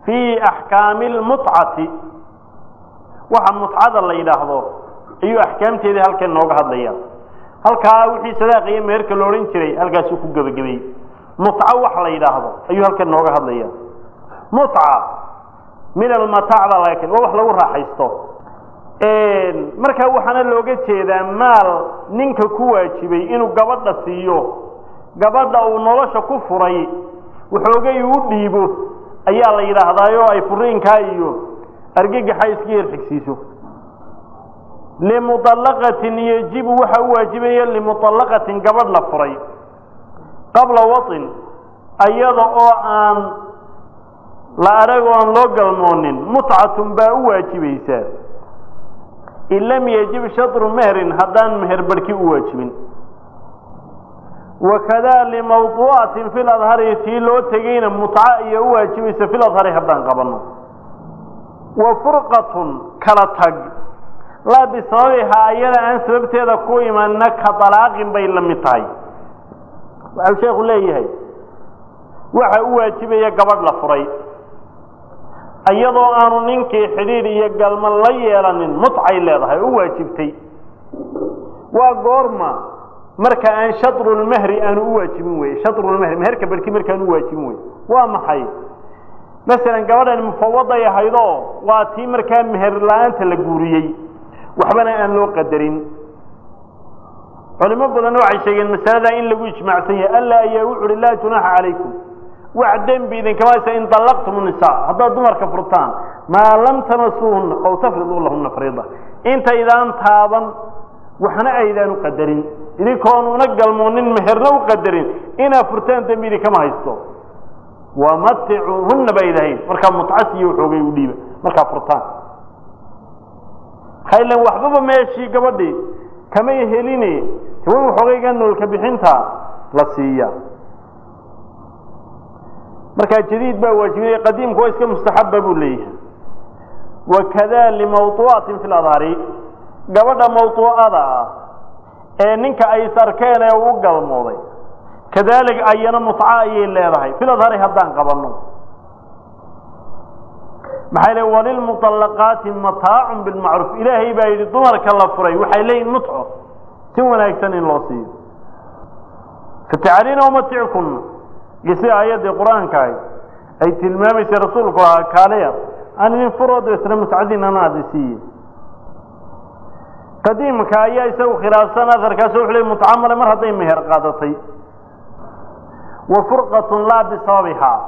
fii axkaami almutcati waxa mutcada la yidhaahdo ayuu axkaamteedii halkan nooga hadlaya halkaa wixii sadaaqa iyo meherka la odhan jiray halkaasuu ku gebagabeeyey mutco wax la yidhaahdo ayuu halkan nooga hadlaya mutca min almataac baa laga ken waa wax lagu raaxaysto markaa waxaana looga jeedaa maal ninka ku waajibay inuu gabadha siiyo gabadha uu nolosha ku furay waxoogay u dhiibo ayaa la yidhaahdaayo ay furiinkaa iyo argagaxa iska yar xigsiiso limuطalaqatin yajibu waxa u waajibaya limuطalaqatin gabadh la furay qabla waطin ayada oo aan la arag o aan loo galmoonin mutcatun baa u waajibaysaa in lam yajib shadru mehrin haddaan meher barhki u waajibin wakada limawduucatin fi ladhari tii loo tegeyna mutca iyo u waajibaysa fi ladhari haddaan qabano wa furqatun kala tag laa bisababihaa ayada aan sababteeda ku imanna ka dalaaqin bay la mid tahay waxau sheekhu leeyahay waxa u waajibaya gabadh la furay iyadoo aanu ninkii xidhiidh iyo galma la yeelanin mutcay leedahay u waajibtay waa goorma marka aan shadrulmehri aanu u waajibin weye shadrulmehri meherka barhki markaan u waajibin weye waa maxay masalan gabadhan mufawaday ahaydoo waa tii markaa meher la-aanta la guuriyey waxbana aan loo qadarin culimo badanna waxay sheegeen masalada in lagu ijmaacsan yahay alla ayaa wuxu uhi laa junaaxa calaykum wax dembi idinkama haysa in dallaqtum nisaa haddaad dumarka furtaan maa lam tamasuuhunna aw tafriduu lahunna fariida intaydaan taaban waxna aydaan u qadarin idinkoon una galmoonin meherna u qadarin inaad furtaan dembi idinkama haysto wamaticuuhunna ba idahayn markaa mutcasiyo waxoogay u dhiiba markaa furtaan haylan waxbaba meeshii gabadhii kamay heline hawa waxoogayga noolka bixinta la siiya markaa jadiid baa waajibinaya qadiimku waa iska mustaxaba buu leeyahay wakada limawduucatin fi ladhari gabadha mawduucada ah ee ninka ay sarkeen ee u galmooday kadalik ayana mutca ayay leedahay fi ladhari haddaan qabano maxay le walilmuطalaqaati mataacun bilmacruuf ilaahay baa yidhi dumarka la furay waxay leeyihin mutco si wanaagsan in loo siiyo fatacalina umatickunna iyo sida aayaddii qur-aanka ahy ay tilmaamaysay rasuulku ahaa kaaleya aan idin furo dabeetna mutcadiinana aadi siiye qadiimka ayaa isagu khilaafsan aharkaas wuxu le mutca male mar hadday meher qaadatay wa furqatun laa bisababihaa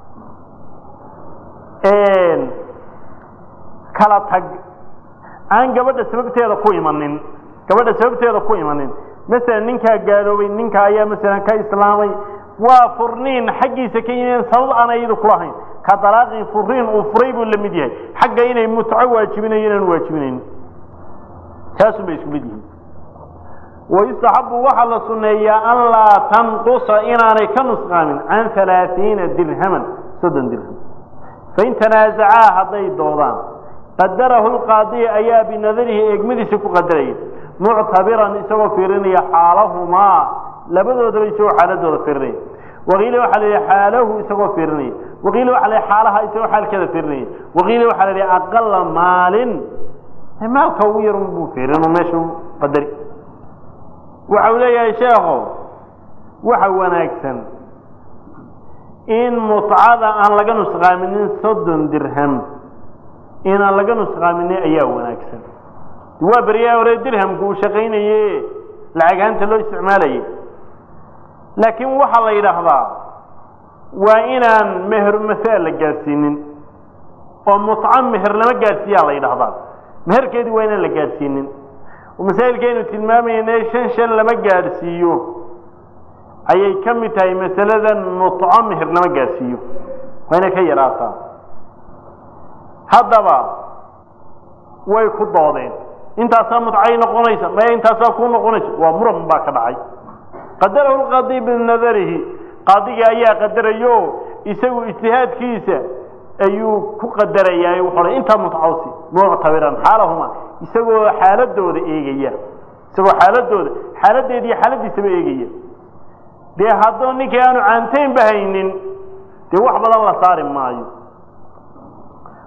kala tag aan gabadha sababteeda ku imanin gabadha sababteeda ku imanin masalan ninkaa gaaloobay ninka ayaa masalan ka islaamay waa furniin xaggiisa ka yimeen sabab aan ayadu kulahayn ka dalaaqin furiin uu furay buu la mid yahay xagga inay mutco waajibinayo inaan waajibinayn taasun bay isku mid yihiin wayustaxabu waxaa la suneeyaa an laa tanqusa inaanay ka nusqaamin can halaaiina dirhaman soddon dirham fain tanaazacaa hadday doodaan qadarahu lqaadiy ayaa binadarihi eegmadiisa ku qadaraya muctabiran isagoo fiirinaya xaalahumaa labadoodaba isagoo xaaladooda fiirinaya waqiila waxaa la yidhi xaalahu isagoo fiirinaya waqiila waxa la yidhi xaalaha isagoo xaalkeeda fiirinaya waqiila waxaa la yidhi aqala maalin maalka ugu yarun buu fiirin meesha qadari waxa uu leeyahay sheekho waxa wanaagsan in mutcada aan laga nusqaaminin soddon dirham inaan laga nusqaaminin ayaa wanaagsan waa beryaha hore dirhamku uu shaqaynaye lacagaanta loo isticmaalayay laakiin waxaa la yidhaahdaa waa inaan meher masaal la gaadhsiinin oo mutco meher lama gaadhsiiyaa la yidhahdaa meherkeedii waa inaan la gaadhsiinin masaa'ilkaynu tilmaamayne shan shan lama gaadhsiiyo ayay ka mid tahay masaladan mutco meher lama gaadhsiiyo waa inay ka yaraataa haddaba way ku doodeen intaasaa mutcay noqonaysa maya intaasaa ku noqonaysa waa muran baa ka dhacay qadarahu lqaadi binadarihi qaadigii ayaa qadarayo isagu ijtihaadkiisa ayuu ku qadarayaa wuxuu odhan intaa mutcawsi muctabiran xaalahuma isagoo xaaladooda eegaya isagoo xaaladooda xaaladeeda iyo xaaladiisaba eegaya dee haddoo ninkii aanu caantaynba haynin dee wax badan la saari maayo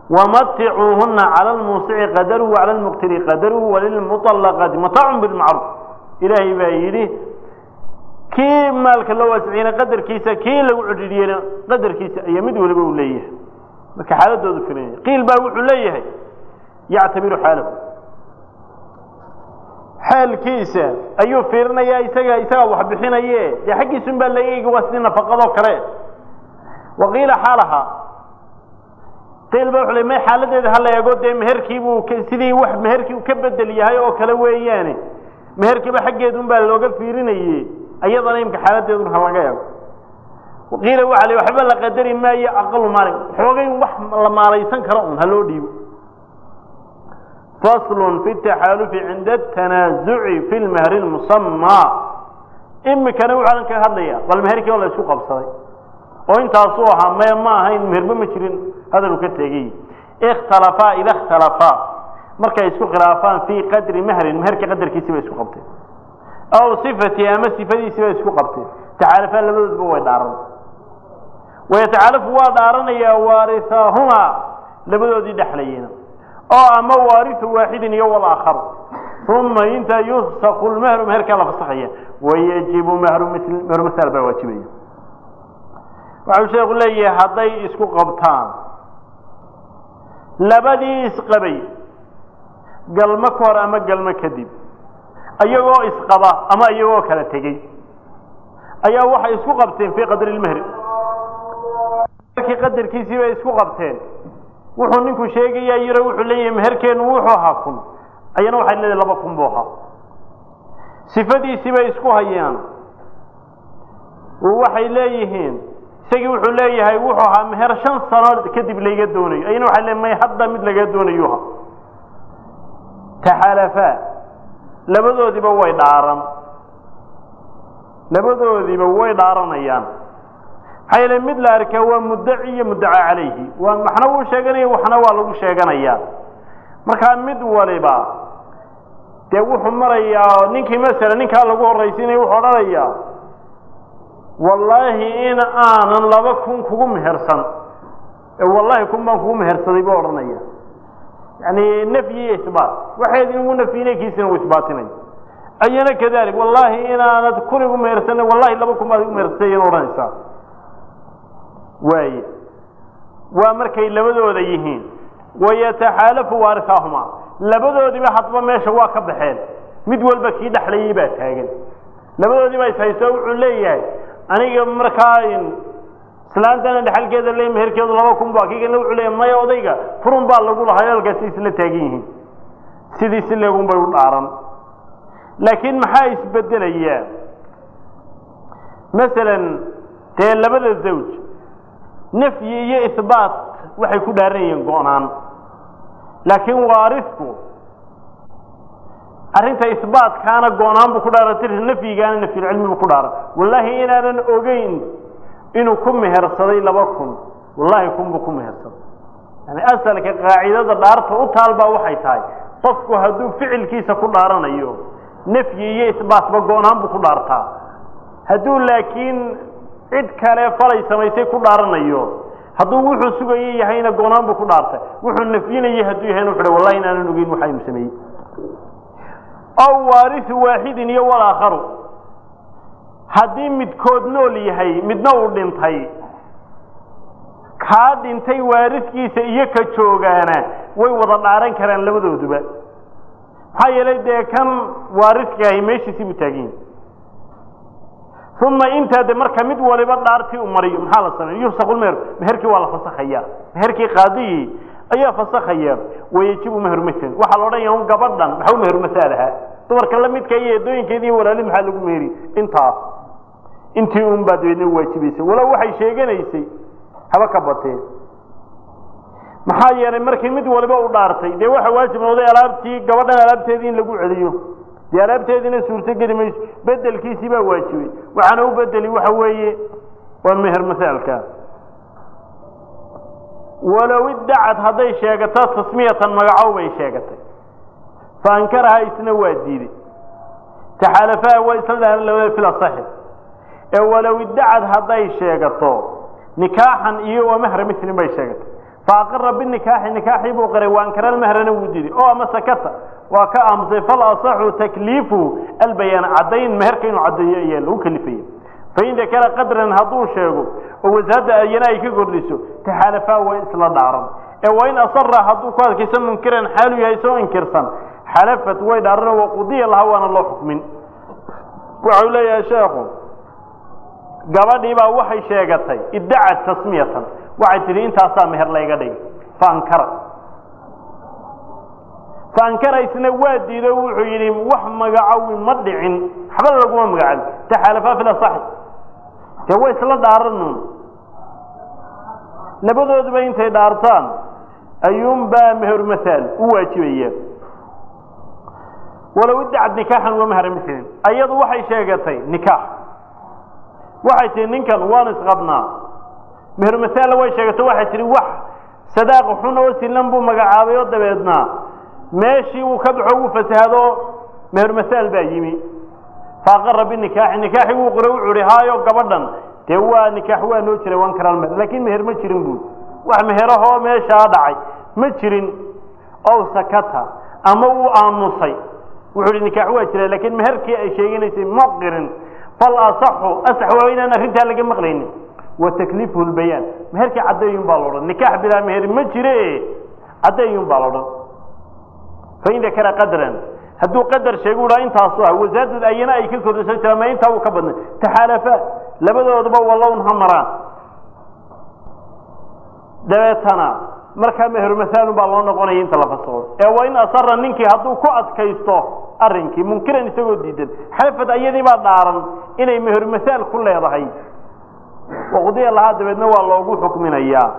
wamaticuuhuna cala lmuusici qadaruhu cala lmuqtiri qadaruhu walilmuطalaqaati mataacun bilmacruuf ilaahay baa yidhi kii maalka loo waasiciyena qadarkiisa kii lagu cedhidhiyena qadarkiisa ayaa mid waliba uu leeyahay marka xaaladoodu filan qiil baa wuxuu leeyahay yactabiru xaalahu xaalkiisa ayuu fiirinayaa isaga isagaa wax bixinaye dee xaggiisun baa laga eegi waa sidii nafaqadoo kale waqiila xaalaha qiil ba wuxuu le may xaaladeeda hala eego dee meherkiibuu sidii wax meherkii u ka bedel yahay oo kale weeyaane meherkiiba xaggeedun baa looga fiirinaye ayadana imka xaaladeedun ha laga eego waqiila waxa le waxba la qadari maayo aqalu maalin xoogay wax la maalaysan karo un ha loo dhiibo fasl fi taxaalufi cinda atanaazuci fi lmahri lmusamaa imikana wuxuu ka hadlaya bal meherkii oo la isku qabsaday oo intaasuu ahaa me ma ahayn meherba ma jirin hadaluu ka tegey ikhtalafaa ida ikhtalafaa markay isku khilaafaan fii qadri mahrin meherka qadarkiisi bay isku qabteen aw sifati ama sifadiisi bay isku qabteen taxaalafaa labadoodba way dhaaran wayataxaalafu waa dhaaranayaa waarihaahuma labadoodii dhexlayena oo ama waariu waaxidin iyo walaakharu uma intaa yufsaku lmehru meherkaa la fasaxaya wayajibu mehru mil mehru masal baa waajibaya waxau sheeku leeyahay hadday isku qabtaan labadii isqabay galmo ka hor ama galmo kadib iyagoo isqaba ama iyagoo kala tegey ayaa waxay isku qabteen fii qadri lmehri markii qadarkiisii bay isku qabteen wuxuu ninku sheegayaa yiro wuxuu leeyahay meherkeenu wuxuu ahaa kun ayana waxay leedahay laba kun buu ahaa sifadiisii bay isku hayaan waxay leeyihiin isagii wuxuu leeyahay wuxuu ahaa meher shan sano kadib layga doonayo ayana waxay leeyihin may hadda mid laga doonayuha taxalafaa labadoodiiba way dhaaran labadoodiiba way dhaaranayaan maxaa yeele mid la arkaa waa muddaci iyo muddaca calayhi waa waxna wuu sheeganaya waxna waa lagu sheeganayaa markaa mid waliba dee wuxuu marayaa ninkii masala ninkaa lagu horraysiinaya wuxuu odhanayaa wallaahi in aanan laba kun kugu mehersan ee wallaahi kun baan kugu mehersaday buu odhanaya yani nafyi iyo isbaat waxayd inugu nafyinay kiisina uu isbaatinay ayana kadalik wallaahi inaanad kun igu mehersanay wallahi laba kun baad igu mehersatay ayana odhanaysaa waaye waa markay labadooda yihiin wayataxaalafu waarihaahuma labadoodiiba hadba meesha waa ka baxeen mid walba kii dhexlayay baa taagan labadoodii baa ishaysto wuxuu leeyahay aniga markaa islaantana dhexalkeeda le meherkeedu laba kun ba kiigana wuxuu leeyahay maya odayga furun baa lagu lahay halkaasi isla taagan yihiin sidii si leegun bay u dhaaran laakiin maxaa isbedelayaa masalan dee labada zawj nafyi iyo ihbaat waxay ku dhaaran yihiin go-naan laakiin waarisku arrinta ihbaatkaana go-naan buu ku dhaaran nafyigaana nafyulcilmi buu ku dhaaran wallaahi inaanan ogeyn inuu ku mehersaday laba kun wallaahi kun buu ku mehersaday yani asalka qaacidada dhaarta u taalbaa waxay tahay qofku hadduu ficilkiisa ku dhaaranayo nafyi iyo ihbaatba go-naan buu ku dhaartaa hadduu laakiin cid kale falay samaysay ku dhaaranayo hadduu wuxuu sugayo yahayna goonaan buu ku dhaartay wuxuu nafyinayay hadduu yahayna wuxu wallahi inaanan ogeyn waxaynu sameeyey aw waarisu waaxidin iyo walaakharu haddii midkood nool yahay midna uu dhintay kaa dhintay waariskiisa iyo ka joogaana way wada dhaaran karaan labadooduba maxaa yeelay dee kan waariskaahi meeshiisii buu taagan yahay uma intaa de marka mid waliba dhaartii u mariyo maxaa la sameeya yufsaku lmeher meherkii waa la fasakhaya meherkii qaadigii ayaa fasakhaya wayajibu mehru mithlan waxaa la odhanaya un gabadhan maxaa u mehru masaal ahaa dumarka la midka iyo eedooyinkeedi iyo walaalid maxaa lagu meheri intaas intii un baa dabeedna waajibaysay walow waxay sheeganaysay haba ka bateen maxaa yeelay markii mid waliba u dhaartay dee waxa waajib noqday alaabtii gabadhan alaabteedii in lagu celiyo dee alaabteediina suurtogeli mayso bedelkiisii baa waajibay waxaana u bedeli waxa weeye waa meher masaalka walow iddacad hadday sheegato tasmiyatan magacow bay sheegatay fa ankaraha isna waa diiday taxaalafaa waa isla dhahan labada fil asaxi ee walow iddacad hadday sheegato nikaaxan iyo waa mehra mislin bay sheegatay faaqara binikaaxi nikaaxii buu qiray waankara almahrana wuu diiday oo ama sakata waa ka aamusay fal asaxu takliifu albayaan caddayn meherka inuu caddeeyo ayaa lagu kalifaya fain dakara qadran hadduu sheego oo wasaada ayana ay ka kordhiso taxaalafaa way isla dhaaran ee waa in asara hadduu ku adkayso munkiran xaalu yahay soo inkirsan xalafat way dhaaran wa qudiya laha waana loo xukmin waxau leeyahay sheekhu gabadhii baa waxay sheegatay iddacat tasmiyatan waxay tidhi intaasaa meher layga dhigay faankara faankara isna waa diido wuxuu yidhi wax magacowi ma dhicin waxba laguma magacabi taxaalafaa fil asaxi dee way isla dhaaranun labadooduba intay dhaartaan ayuunbaa meher masaal u waajibaya walow iddacad nikaaxan wa mahra mislin ayadu waxay sheegatay nikaax waxay tihi ninkan waanu isqabnaa meher masaalla way sheegato waxay tihi wax sadaaq xun oo silan buu magacaabay oo dabeedna meeshii uu ka baxo wuu fasahado meher masaal baa yimi faaqara binikaaxi nikaaxi wuu qora wuxuu ihi haayo gabadhan dee waa nikaax waa noo jiray wan karaan meher laakiin meher ma jirin buui wax meherahoo meeshaa dhacay ma jirin ow sakata ama wuu aamusay wuxuu ihi nikaax waa jira laakiin meherkii ay sheeganaysay ma qirin fal asaxu asax waa inaan arrintaa laga maqlaynin wa takliifuhu lbayaan meherkii caddeeyun baa laodhan nikaax bilaa meher ma jire caddeeyun baa laodhan fain dakara qadran hadduu qadar sheegu uhaa intaasu ah wasaadad ayana ay ka kordhisan jiraan ma intaa uu ka badnay taxaalafa labadooduba walown ha maraan dabeetana markaa mehermasaalun baa loo noqonaya inta la fasaqo ee waa in asara ninkii hadduu ku adkaysto arrinkii munkiran isagoo diidan xalafad ayadii baa dhaaran inay mehermasaal ku leedahay waqdiya lahaa dabeedna waa loogu xukminayaa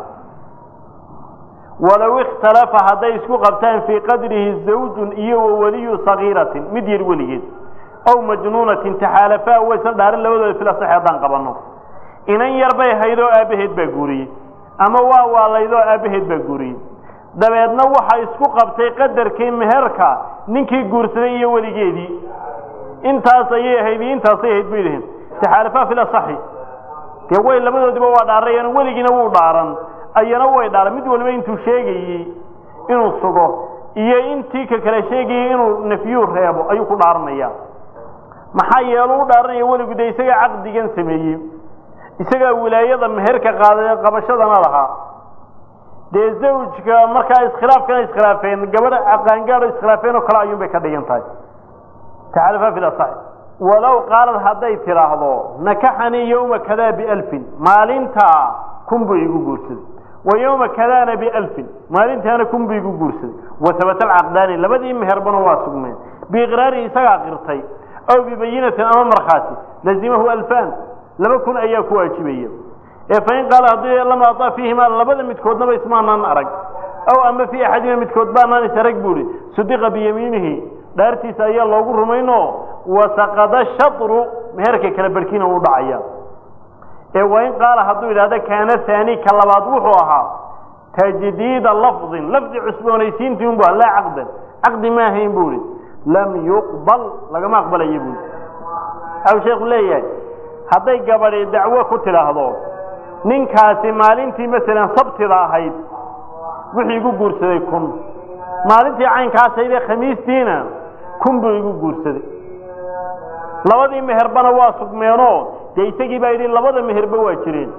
walow ikhtalafa hadday isku qabtaan fii qadrihi zawjun iyo wa waliyu sagiiratin mid yar weligeed ow majnuunatin taxaalafaa waysan dhaarin labadooda filasax haddaan qabanno inan yar bay hayd oo aabbaheed baa guuriyey ama waa waalayd oo aabbaheed baa guuriyey dabeedna waxa isku qabtay qadarkii meherka ninkii guursaday iyo weligeedii intaas ayay ahayd iyo intaasay ahayd bay dhaheen taxaalafaa filasaxi dee way labadoodiba waa dhaarayeen weligiina wuu dhaaran ayana way dhaaran mid waliba intuu sheegayey inuu sugo iyo intii ka kale sheegayey inuu nafyuu reebo ayuu ku dhaaranaya maxaa yeelu u dhaaranaya weligu dee isagaa caqdigan sameeyey isagaa wilaayada meherka qaada qabashadana lahaa dee zawjka markaa iskhilaafkana iskhilaafeen gabadha qaangaado iskhilaafeen oo kale ayuun bay ka dhigan tahay taxalafaa fi lasax walow qaalad hadday tidhaahdo nakaxanii yowma kadaa bialfin maalintaa kun buu igu guursaday wa yowma kadaana bialfin maalintaana kun buu igu guursaday wa habata alcaqdaani labadii meherbana waa sugmeen biiqraari isagaa qirtay aw bibayinatin ama markhaati lazimahu alfan laba kun ayaa ku waajibaya ee fain qaala haddii lama ataa fiihimaa labada midkoodnaba ismaanaan arag aw ama fii axadima midkood baanaan is arag buuhi sudiqa biyamiinihi dhaartiisa ayaa loogu rumayno wasaqada shatru meherka kala barhkiina uu dhacaya ee wain qaala hadduu yidhahdo kaana haani ka labaad wuxuu ahaa tajdiida lafdin lafdi cusboonaysiintii unbu laa caqdan caqdi ma ahayn bu ihi lam yuqbal lagama aqbalaya buui waxau sheekhu leeyahay hadday gabadhi dacwo ku tidhaahdo ninkaasi maalintii masalan sabtida ahayd wuxuu igu guursaday kun maalintii caynkaasayde khamiistiina kun buu igu guursaday labadii meherbana waa sugmeenoo dee isagii baa yidhi labada meherba waa jireen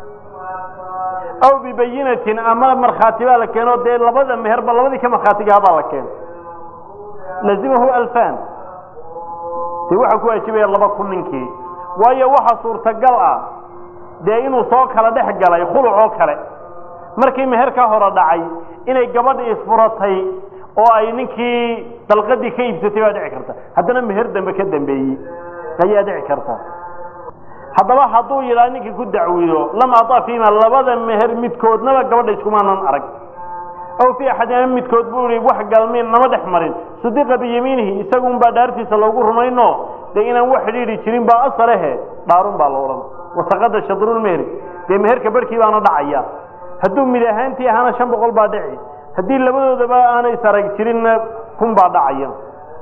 aw bibayinatin ama markhaati baa la keeno dee labada meherba labadii ka markhaatigahabaa la keeno lazimahu alfan dee waxaa ku waajibaya laba kun ninkii waayo waxa suurtagal ah dee inuu soo kala dhex galay khuluc oo kale markii meherka hore dhacay inay gabadhi isfuratay oo ay ninkii dalqadii ka iibsatay baa dhici karta haddana meher dambe ka dambeeyey ayaa dhici karta haddaba hadduu yidhaha ninkii ku dacwido lam ataa fiima labada meher midkoodnaba gabadha iskumaanan arag aw fi axadina midkood buu ihi wax galmin nama dhex marin sudiqa biyamiinihi isagun baa dhaartiisa loogu rumayno dee inaan wax xidhiidhi jirin baa asalehe dhaarun baa la odhan wasaqada shadrulmehri dee meherka barhkii baana dhacaya hadduu mid ahaantii ahaana shan boqol baa dhici haddii labadoodaba aanay isarag jirinna kun baa dhacaya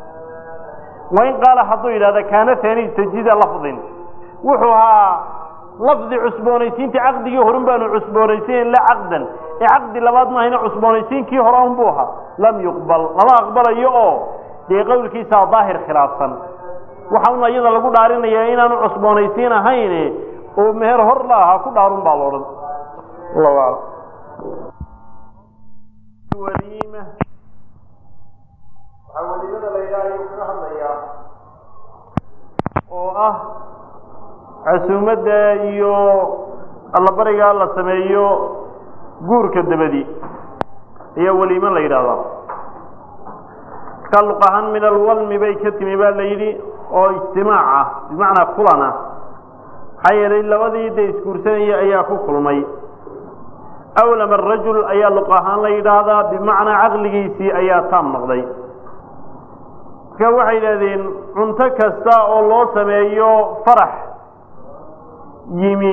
wain qaala hadduu yidhahda kaana haani tajdiida lafdin wuxuu ahaa lafdi cusboonaysiintii caqdigii horun baanu cusboonaysiinayn la caqdan ee caqdi labaad maahayna cusboonaysiinkii hore un buu ahaa lam yuqbal lama aqbalayo oo dee qowlkiisaa daahir khilaafsan waxa un iyada lagu dhaarinayaa inaanu cusboonaysiin ahayne oo meher hor la ahaa ku dhaarun baa la odhan allahu aclam waliima waxaa waliimada la yidhaha ayuu kaga hadlayaa oo ah casuumadda iyo allabarigaa la sameeyo guurka dabadi ayaa waliimo la yidhaahdaa markaa luq ahaan min alwalmi bay ka timi baa la yidhi oo ijtimaac ah bimacnaa kulan ah maxaa yeelay labadii de isguursanaya ayaa ku kulmay awlam arajul ayaa luq ahaan la yidhaahdaa bimacnaa caqligiisii ayaa taam noqday marka waxay yidhahdeen cunto kasta oo loo sameeyo farax yimi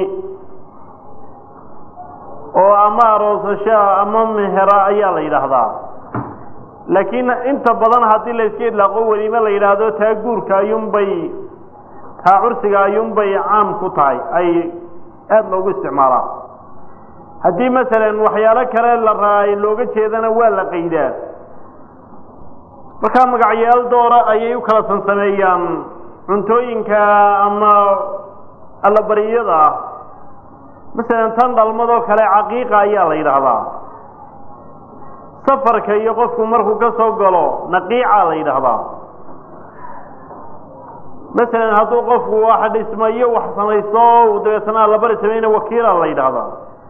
oo ama aroosashaa ama mehera ayaa la yidhaahdaa laakiin inta badan haddii la iska idlaaqo weliime la yidhaahdo taa guurka ayuunbay taa cursiga ayuunbay caam ku tahay ay aada loogu isticmaalaa haddii masalan waxyaalo kale la raay looga jeedana waa la qaydaa markaa magacyaal doora ayay u kala sansameeyaan cuntooyinka ama allabariyada ah masalan tan dhalmadoo kale caqiiqa ayaa la yidhaahdaa safarka iyo qofku markuu ka soo galo naqiica la yidhaahdaa masalan hadduu qofku wax dhismayo wax samaysto dabeetana allabari samayna wakiila la yidhaahdaa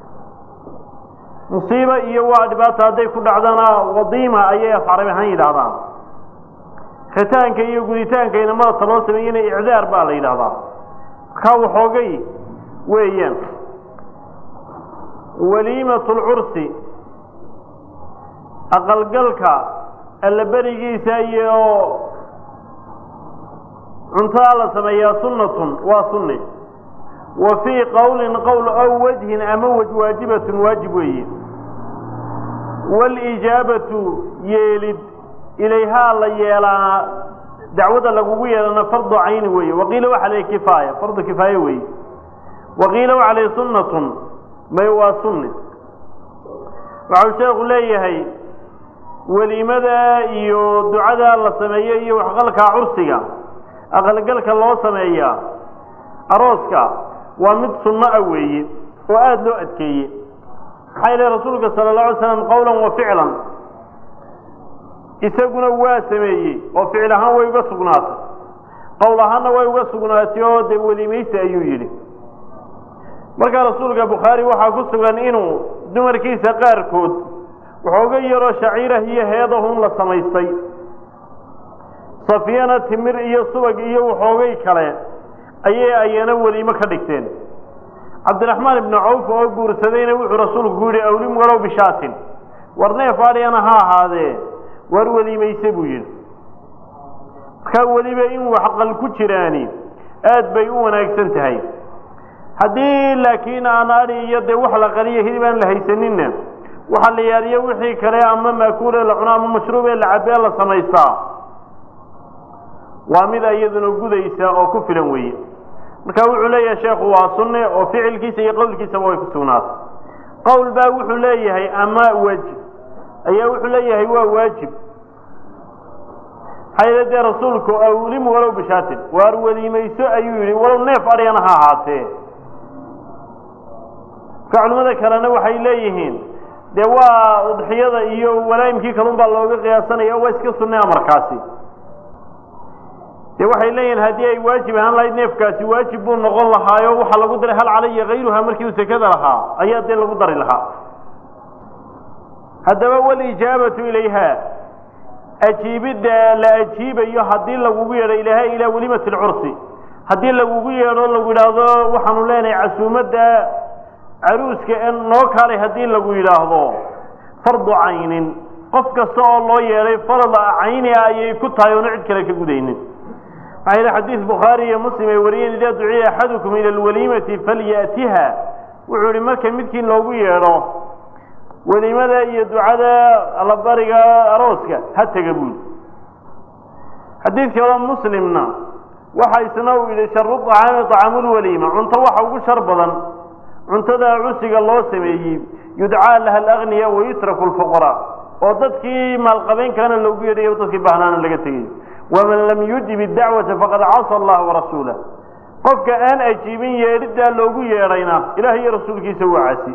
musiibo iyo waa dhibaata hadday ku dhacdana wadiima ayay afcarabi ahaan yidhaahdaan khitaanka iyo guditaanka inamada taloo sameeyena icdaar baa la yidhaahdaa markaa waxoogay weeyaan waliimat lcursi aqalgalka allaberigiisa iyo cuntada la sameeyaa sunnatun waa sunni wa fii qowlin qowl aw wajhin ama waj waajibatun waajib weeye waalijaabatu yeelid ilayhaa la yeelaa dacwada lagugu yeelana fardu cayni weeye waqiila waxa la kifaaya fardu kifaaye weeye waqiila waxa la sunnatun may waa sunni waxau sheekhu leeyahay weliimada iyo ducada la sameeyo iyo waxqalkaa cursiga aqalgalka loo sameeyaa arooska waa mid sunno ah weeye oo aada loo adkeeye maxaa yeele rasuulka sala allahu alay slam qowlan wa ficlan isaguna waa sameeyey oo ficil ahaan way uga sugnaatay qowl ahaanna way uga sugnaatay oo dee welimaysi ayuu yidhi markaa rasuulka bukhaari waxaa ku sugan inuu dumarkiisa qaarkood waxooga yaroo shaciirah iyo heedahun la samaystay safiyana timir iyo subag iyo waxoogay kale ayay ayana weliimo ka dhigteen cabdiraxmaan ibnu cawf oo guursadayna wuxuu rasuulku ku yidhi awlim walow bishaatin war neef adhiyana ha ahaadee waar weliimayse buu yidhi markaa weliba in waxqal ku jiraani aad bay u wanaagsan tahay haddii laakiin aan adhi iyo dee wax la qaliyo hilib aan la haysaninna waxaa la yaaliyo wixii kale ama maakuule la cuno ama mashruubee la cabee la samaystaa waa mid iyaduna gudaysa oo ku filan weeye marka wuxuu leeyahay sheekhu waa sunne oo ficilkiisa iyo qowlkiisaba way ku sugnaatay qowl baa wuxuu leeyahay ama waajib ayaa wuxuu leeyahay waa waajib maxaa yeele dee rasuulku awlim walow bishaatin waar weliimayso ayuu yidhi walow neef adhyana ha ahaatee marka culimmada kalena waxay leeyihiin dee waa udxiyada iyo walaayimkii kalun baa looga qiyaasanaya waa iska sunnea markaasi dee waxay leeyihin haddii ay waajib ahaan lahayd neefkaasi waajib buu noqon lahaayo waxaa lagu daray hal calaya kayruha markii uu sekada lahaa ayaa dee lagu dari lahaa haddaba walijaabatu ilayha ajiibidda la ajiibayo haddii lagugu yeedho ilaha ilaa welimat lcursi haddii lagugu yeedho lagu yidhaahdo waxaanu leenahay casuumadda caruuska ee noo kaalay haddii lagu yidhaahdo fardu caynin qof kasta oo loo yeedhay farda cayni ah ayay ku tahay oona cid kale ka gudaynin maxaa yidhi xadiis bukhaari iyo muslim ay wariyeen idaa duciya axadukum ila alwaliimati falya'tiha wuxuu yihi marka midkiin loogu yeedho weliimada iyo ducada allabariga arooska ha tega buuli xadiid kaloo muslimna waxa isna uu yidhi sharu طacaami طacaamulwaliima cunto waxa ugu shar badan cuntada cusiga loo sameeyey yudcaa laha alagniya wayutraku lfuqaraa oo dadkii maalqabeenkaana loogu yeedhayo dadkii bahnaana laga tegayo waman lam yujib idacwata faqad casa allaha warasuulah qofka aan ajiibin yeedhidaa loogu yeedhayna ilaah iyo rasuulkiisa waa casi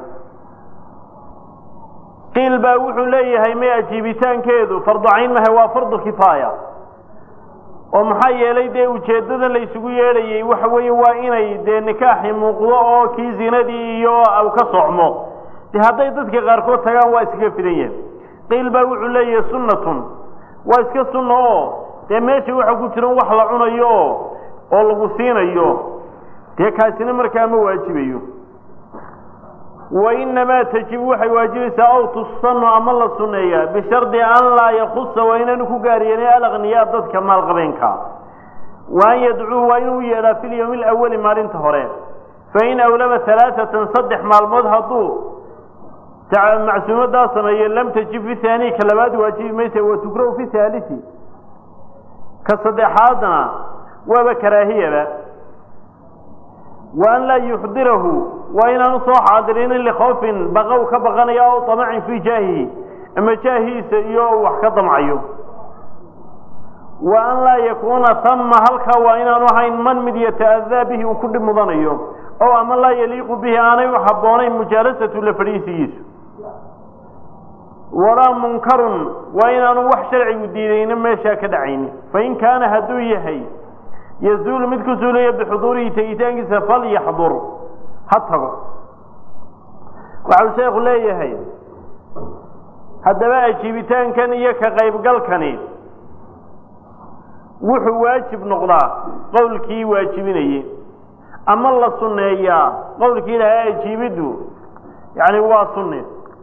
qiil baa wuxuu leeyahay may ajiibitaankeedu fardu cayn mahe waa fardu kifaaya oo maxaa yeelay dee ujeeddadan la isugu yeedhayey waxa weeye waa inay dee nikaaxi muuqdo oo kii zinadii iyo u ka socmo de hadday dadka qaarkood tagaan waa iskaga fidan yahay qiil baa wuxuu leeyahay sunnatun waa iska sunna oo dee meesha waxa ku jiran wax la cunayo oo oo lagu siinayo dee kaasina markaa ma waajibayo wa inamaa tajibu waxay waajibaysaa aw tusanu ama la sunneeyaa bishardi an laa yakusa waa inaanu ku gaariyeen alakniyaa dadka maalqabeenka wa an yadcuu waa inuu yeedhaa fi lyawmi alawali maalinta hore fain awlama alaaatan saddex maalmood hadduu macsuumadaa sameeye lam tajib fi haani ka labaad waajibi maysa wa tukrahu fi haalisi ka saddexaadna waaba karaahiyaba wa an laa yuxdirahu waa inaanu soo xaadirinin likhoofin baqow ka baqanaya o tamacin fii jaahihi ama jaahiisa iyo wax ka damcayo wa an laa yakuuna tama halkaa waa inaanu ahayn man mid yata'adaa bihi uu ku dhib mudanayo ow ama laa yaliiqu bihi aanay u habboonayn mujaalasatu la fadhiisigiisu walaa munkarun waa inaanu wax sharcigu diidayna meeshaa ka dhacaynin fain kaana hadduu yahay yazuulu mid ku suulaya bixuduurihi tegitaankiisa falyaxdur ha tago waxau sheekhu leeyahay haddaba ajiibitaankan iyo ka qaybgalkani wuxuu waajib noqdaa qowlkii waajibinayey ama la sunneeyaa qowlkii ilahay ajiibiddu yacni waa sunne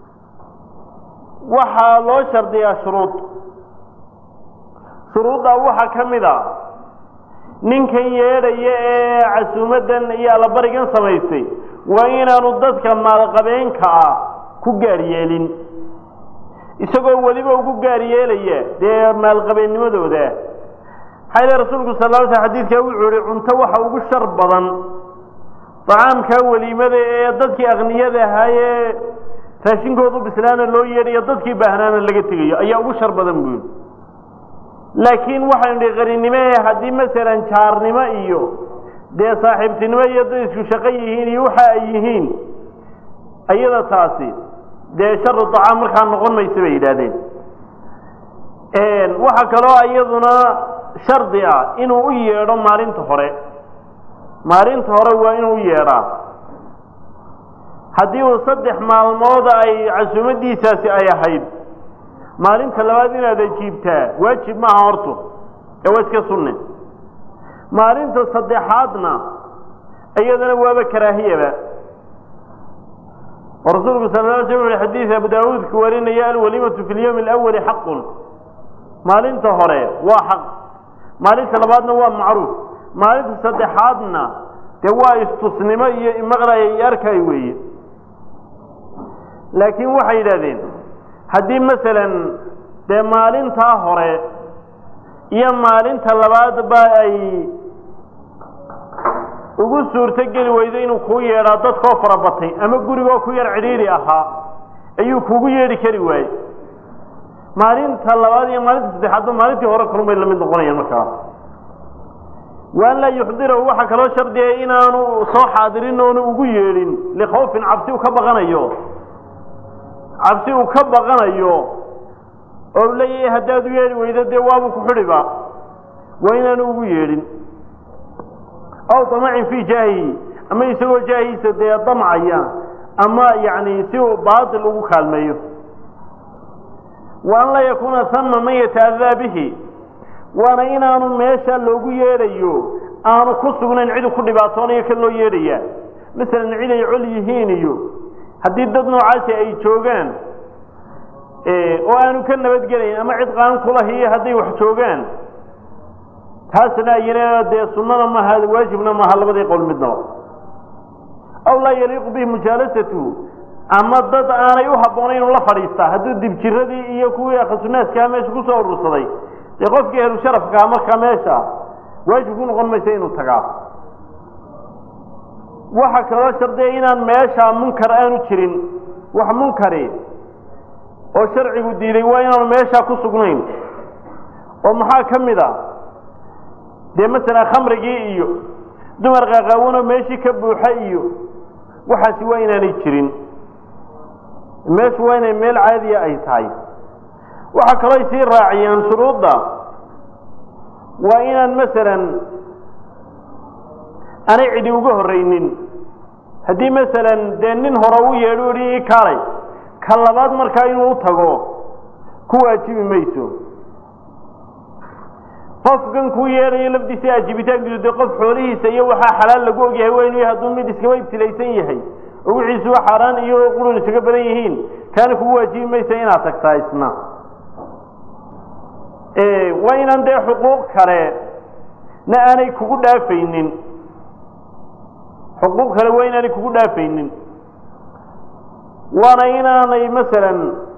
waxaa loo shardiyaa shuruud shuruuddaa waxaa ka mid a ninkan yeedhaya ee casuumaddan iyo allabarigan samaystay waa inaanu dadka maalqabeenka ah ku gaar yeelin isagoo weliba ugu gaar yeelaya dee maalqabeennimadooda maxaa ile rasuulku sal ly sl xadiidkaa wuxuu yihi cunto waxa ugu shar badan dacaamkaa weliimada ee dadkii akniyada ahaayee raashinkoodu bislaana loo yeedhayo dadkii baahnaana laga tegayo ayaa ugu shar badan buu yidhi laakiin waxaynu dhi qarinimo haddii masalan jaarnimo iyo dee saaxiibtinimo iyo dad isku shaqo yihiin iyo waxa ay yihiin iyada taasi dee sharu dacaam markaa noqon maysa bay yidhaahdeen waxaa kaloo iyaduna shardi ah inuu u yeedho maalinta hore maalinta hore waa inuu u yeedhaa haddii uu saddex maalmood ay casuumadiisaasi ay ahayd maalinta labaad inaad ajiibtaa waajib maaha horto ee waa iska sunne maalinta saddexaadna iyadana waaba karaahiyaba oo rasuulku sal la sl ui xadiid abu daawuudka warinaya alwalimatu fi lyawmi alawali xaqun maalinta hore waa xaq maalinta labaadna waa macruuf maalinta saddexaadna dee waa istusnimo iyo maqlaya iyo arkay weeye laakiin waxay yidhahdeen haddii masalan dee maalintaa hore iyo maalinta labaadba ay ugu suurto geli weydo inuu kuu yeedhaa dadkoo farabatay ama gurigoo ku yar cidhiidhi ahaa ayuu kugu yeedhi kari waaye maalinta labaad iyo maalinta saddexaadba maalintii hore kalunbay lamid noqonayaan markaa waan laa yuxdirahu waxaa kaloo shardiya inaanu soo xaadirin oonu ugu yeedhin likhawfin cabsi uu ka baqanayo cabsi uu ka baqanayo oo leeyahay haddaad u yeedhi weydo dee waabuu ku xidhiba waa inaanu ugu yeedhin aw damacin fii jaahihi ama isagoo jaahiisa dee damcaya ama yacni si uu baatil ugu kaalmeeyo wa an laa yakuuna hama man yata'adaa bihi waana inaanu meesha loogu yeedhayo aanu ku sugnayn cidu ku dhibaatoonayo kan loo yeedhaya masalan cid ay col yihiin iyo haddii dad noocaasi ay joogaan oo aanu ka nabadgelayn ama cid qaan kulahiyo hadday wax joogaan taasna ayana dee sunnada maaha waajibna maaha labadii qowl midnaba aw laa yaliiqu bihi mujaalasatu ama dad aanay u habboonayn inu la fadhiistaa hadduu dibjiradii iyo kuwii akhasunaaskaa meesha kusoo urursaday dee qofkii ahlu sharafkaa markaa meesha waajib ku noqon maysa inuu tagaa waxa kaloo shardiya inaan meesha munkar aanu jirin wax munkari oo sharcigu diiday waa inaanu meeshaa ku sugnayn oo maxaa ka mid a dee masalan khamrigii iyo dumar qaqaawanoo meeshii ka buuxa iyo waxaasi waa inaanay jirin meeshu waa inay meel caadiya ay tahay waxaa kaloo ay sii raaciyaan shuruudda waa inaan masalan aanay cidi uga horreynin haddii masalan dee nin hore u yeedho uhi ii kaalay ka labaad markaa inuu u tago ku waajibi mayso qofkan kuu yeedhayo lafdiisa aajibitaankiisu dee qof xoolihiisa iyo waxaa xalaal lagu ogyahay waa inuu hadduu mid iskaba ibtilaysan yahay oo wixiisuba xaaraan iyo qurun isaga badan yihiin kaana kugu waajibi maysa inaad tagtaa isna waa inaan dee xuquuq kale na aanay kugu dhaafaynin xuquuq kale waa inaanay kugu dhaafaynin waana inaanay masalan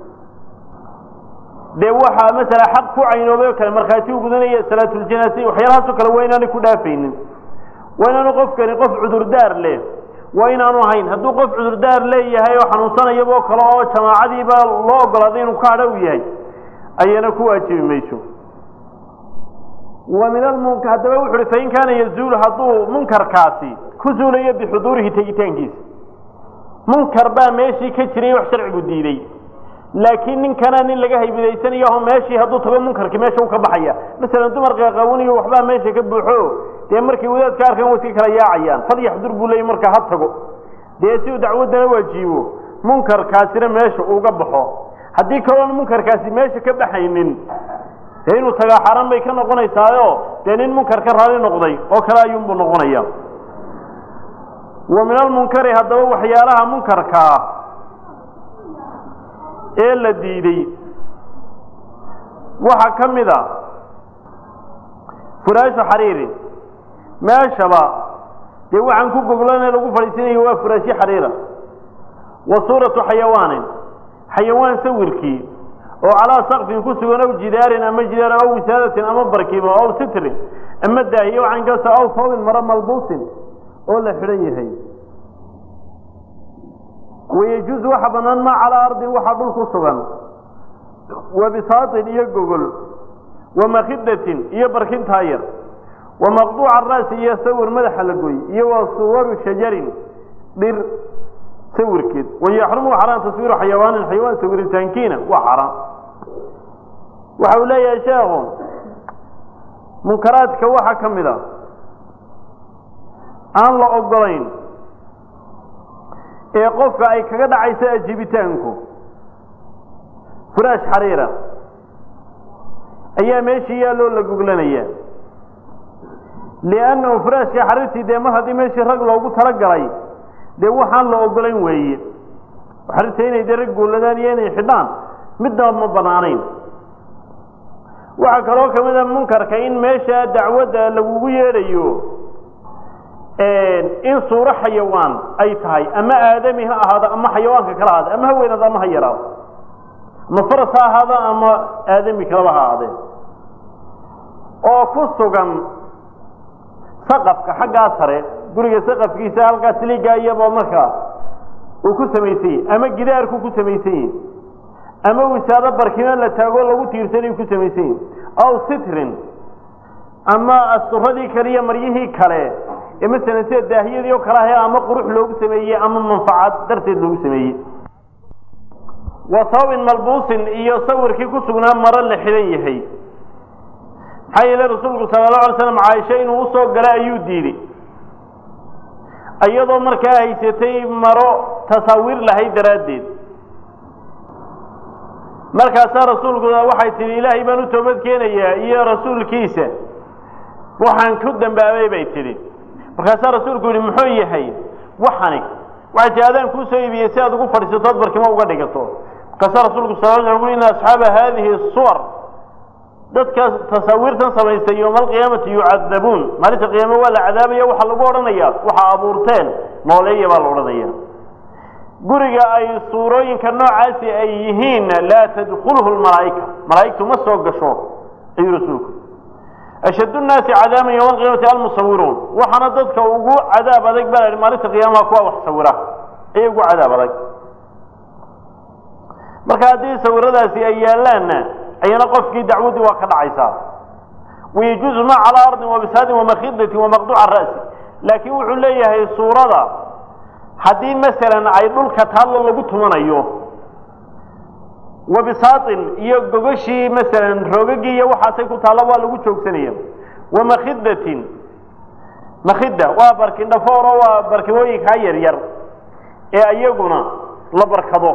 dee waxaa masala xaq ku caynoobay oo kale markhaati u gudanaya salaatuljanaasa waxyaalahaasoo kale waa inaanay ku dhaafaynin waa inaanu qofkani qof cudurdaar leh waa inaanu ahayn hadduu qof cudurdaar leeyahay oo xanuunsanayaboo kale oo jamaacadiiba loo ogolaaday inuu ka hadha u yahay ayana ku waajibi mayso wa min almunkar haddaba wuxu uhi fain kaana yazuulu hadduu munkarkaasi ku zuulayo bixuduurihi tegitaankiisa munkar baa meeshii ka jiray wax sharcigu diiday laakiin ninkana nin laga haybidaysanayo oo meeshii hadduu tago munkarkii meesha u ka baxaya masalan dumar qaqawaniyo waxbaa meesha ka buuxo dee markay wadaadka arkaan way iska kala yaacayaan falyaxdur buu leeyay marka ha tago dee si uu dacwaddana waajiibo munkarkaasina meesha uga baxo haddii kaloon munkarkaasi meesha ka baxaynin dee inuu tagaa xaaraan bay ka noqonaysaayo dee nin munkar ka raali noqday oo kale ayuunbuu noqonaya wa min almunkari haddaba waxyaalaha munkarkaa ee la diiday waxaa ka mid a furaashu xariiri meeshaba dee waxaan ku goglana lagu fadhiisanayo waa furaashyo xariira wa suuratu xayawaanin xayawaan sawirkii oo calaa sakfin ku sugan aw jidaarin ama jidaar aw wisaadatin ama barkibo aw sitrin ama daahiyo cankasta aw toobin maro malbuusin oo la xidhan yahay wayejuusu waxa bannaan maa calaa ardin waxaa dhul ku sugan wa bisaatin iyo gogol wa makhidatin iyo barkintaa yar wa maqduuca ra'si iyo sawir madaxa la goy iyo wa suwaru shajarin dhir sawirkeed wayaxrumu xaraan taswiiru xayawaanin xayawaan sawiritaankiina waa xaraan waxa uu leeyahay sheekhu munkaraadka waxaa ka mid a aan la ogolayn ee qofka ay kaga dhacayso ajibitaanku furaash xariira ayaa meeshii yaalloo la guglanayaa liannahu furaashka xariirtii dee mar haddii meeshii rag loogu talagalay dee waxaan la ogolayn weeye xariirta inay dee rag guuladaan iyo inay xidhaan midnaba ma banaanayn waxaa kaloo ka mid a munkarka in meesha dacwadda lagugu yeedhayo in suuro xayawaan ay tahay ama aadami ha ahaado ama xayawaanka kala ahaado ama haweenaad ama ha yaraado ama faras ha ahaado ama aadami kalaba ha ahaadee oo ku sugan saqafka xaggaa sare guriga saqafkiisa halkaa siligaa iyaba markaa uu ku samaysan yahy ama gidaarku ku samaysan yahy ama wisaado barkimo la taago lagu tiirsanay ku samaysan yahy aw sitrin ama asturadii kale iyo maryihii kale ee masalan sida daahiyadii oo kale ahe ama qurux loogu sameeyey ama manfacad darteed loogu sameeyey wa sababin malbuusin iyo sawirkii ku sugnaa maro la xidhan yahay maxaa yeele rasuulku sala allahu alay slam caaisha inuu usoo gala ayuu diiday iyadoo markaa haysatay maro tasaawiir lahayd daraaddeed markaasaa rasuulku waxay tihi ilaahay baan u toobad keenayaa iyo rasuulkiisa waxaan ku dambaabay bay tidhi markaasaa rasuulku yihi muxuu yahay waxani waxay tii adaan kuu soo iibiyey si aad ugu fadhiisatood barkimo uga dhigato markaasaa rasuulku sal l ui ina asxaaba haadihi suwar dadka tasaawiirtan samaystay yowma alqiyaamati yucadabuun maalinta qiyaame waa la cadaabaya waxaa lagu odhanaya waxaa abuurteen nooleeya baa la odhanaya guriga ay suurooyinka noocaasi ay yihiinna laa tadkulhu lmalaa'ika malaa'igtu ma soo gasho ayuu rasuulku ashaddu nnaasi cadaaban yowma alqiyaamati almusawiruun waxaana dadka ugu cadaab adag baa lahi maalinta qiyaamaha kuwa wax sawira ayay ugu cadaab adag marka haddii sawiradaasi ay yaallaanna ayana qofkii dacwaddii waa ka dhacaysaa wayajuuzu ma calaa ardin wabisaadin wamakhidatin wamaqduuca ra'si laakiin wuxuu leeyahay suurada haddii masalan ay dhulka taallo lagu tumanayo wabisaatin iyo gogoshii masalan roogagii iyo waxaasay ku taallo waa lagu joogsanaya wamakhidatin makhida waa barkin dhafooro waa barkimooyinkaa yar yar ee iyaguna la barkado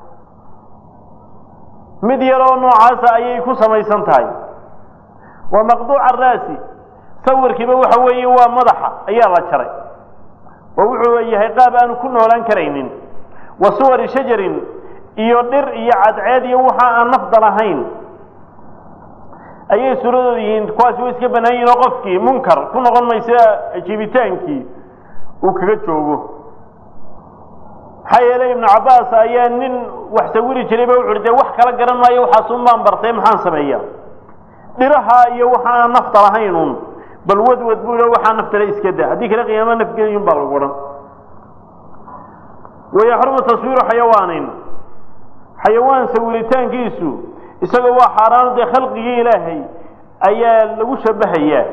mid yaroo noocaasa ayay ku samaysan tahay waa maqduuca ra'si sawirkiiba waxa weeye waa madaxa ayaa la jaray oo wuxuu yahay qaab aanu ku noolaan karaynin wa suwari shajarin iyo dhir iyo cadceed iyo waxa aan nafda lahayn ayay suuradooda yihiin kuwaasi way iska bannaan yihin oo qofkii munkar ku noqon maysa jiibitaankii uu kaga joogo maxaa yeelay ibnu cabbaas ayaa nin wax sawiri jiray ba wuxu uhi dee wax kala garan maayo waxaasun baan bartay maxaan sameeya dhiraha iyo waxa aan nafta lahayn un bal wadwad buu i waxaa naftale iska da haddii kale qiyaama nafgeliyun baa lagu odhan wayaxrumu taswiiru xayawaanin xayawaan sawiritaankiisu isagoo waa xaaraano dee khalqigii ilaahay ayaa lagu shabahayaa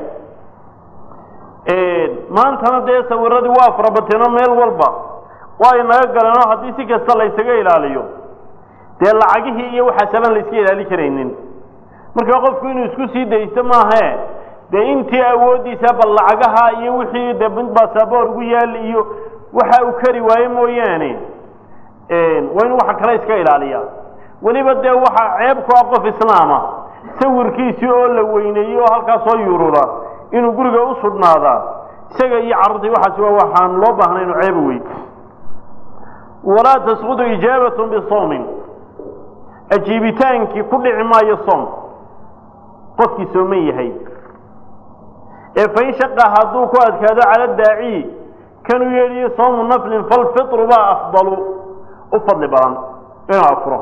maantana dee sawiradii waa farabateenoo meel walba waa ay naga galeenoo haddii si kasta laysaga ilaaliyo dee lacagihii iyo waxaasaban layska ilaali karaynin marka qofku inuu isku sii daysto maahae dee intii awooddiisa bal lacagaha iyo wixii dee mid basaboor ugu yaal iyo waxa uu kari waaye mooyaane waa inu waxa kale iska ilaaliya weliba dee waxaa ceeb ku ah qof islaama sawirkiisii oo la weyneeyey oo halkaas soo yurura inuu guriga u sugnaadaa isaga iyo carruurtii waxaasi waa waxaan loo baahnay inu ceeba wey walaa tasqudu ijaabatun bisawmin ajiibitaankii ku dhici maayo soom qofkii sooman yahay ee fain shaqa hadduu ku adkaado cala daaciyi kanuu yeedhiyo soomu naflin falfitru baa afdalu u fadli badan inuu afuro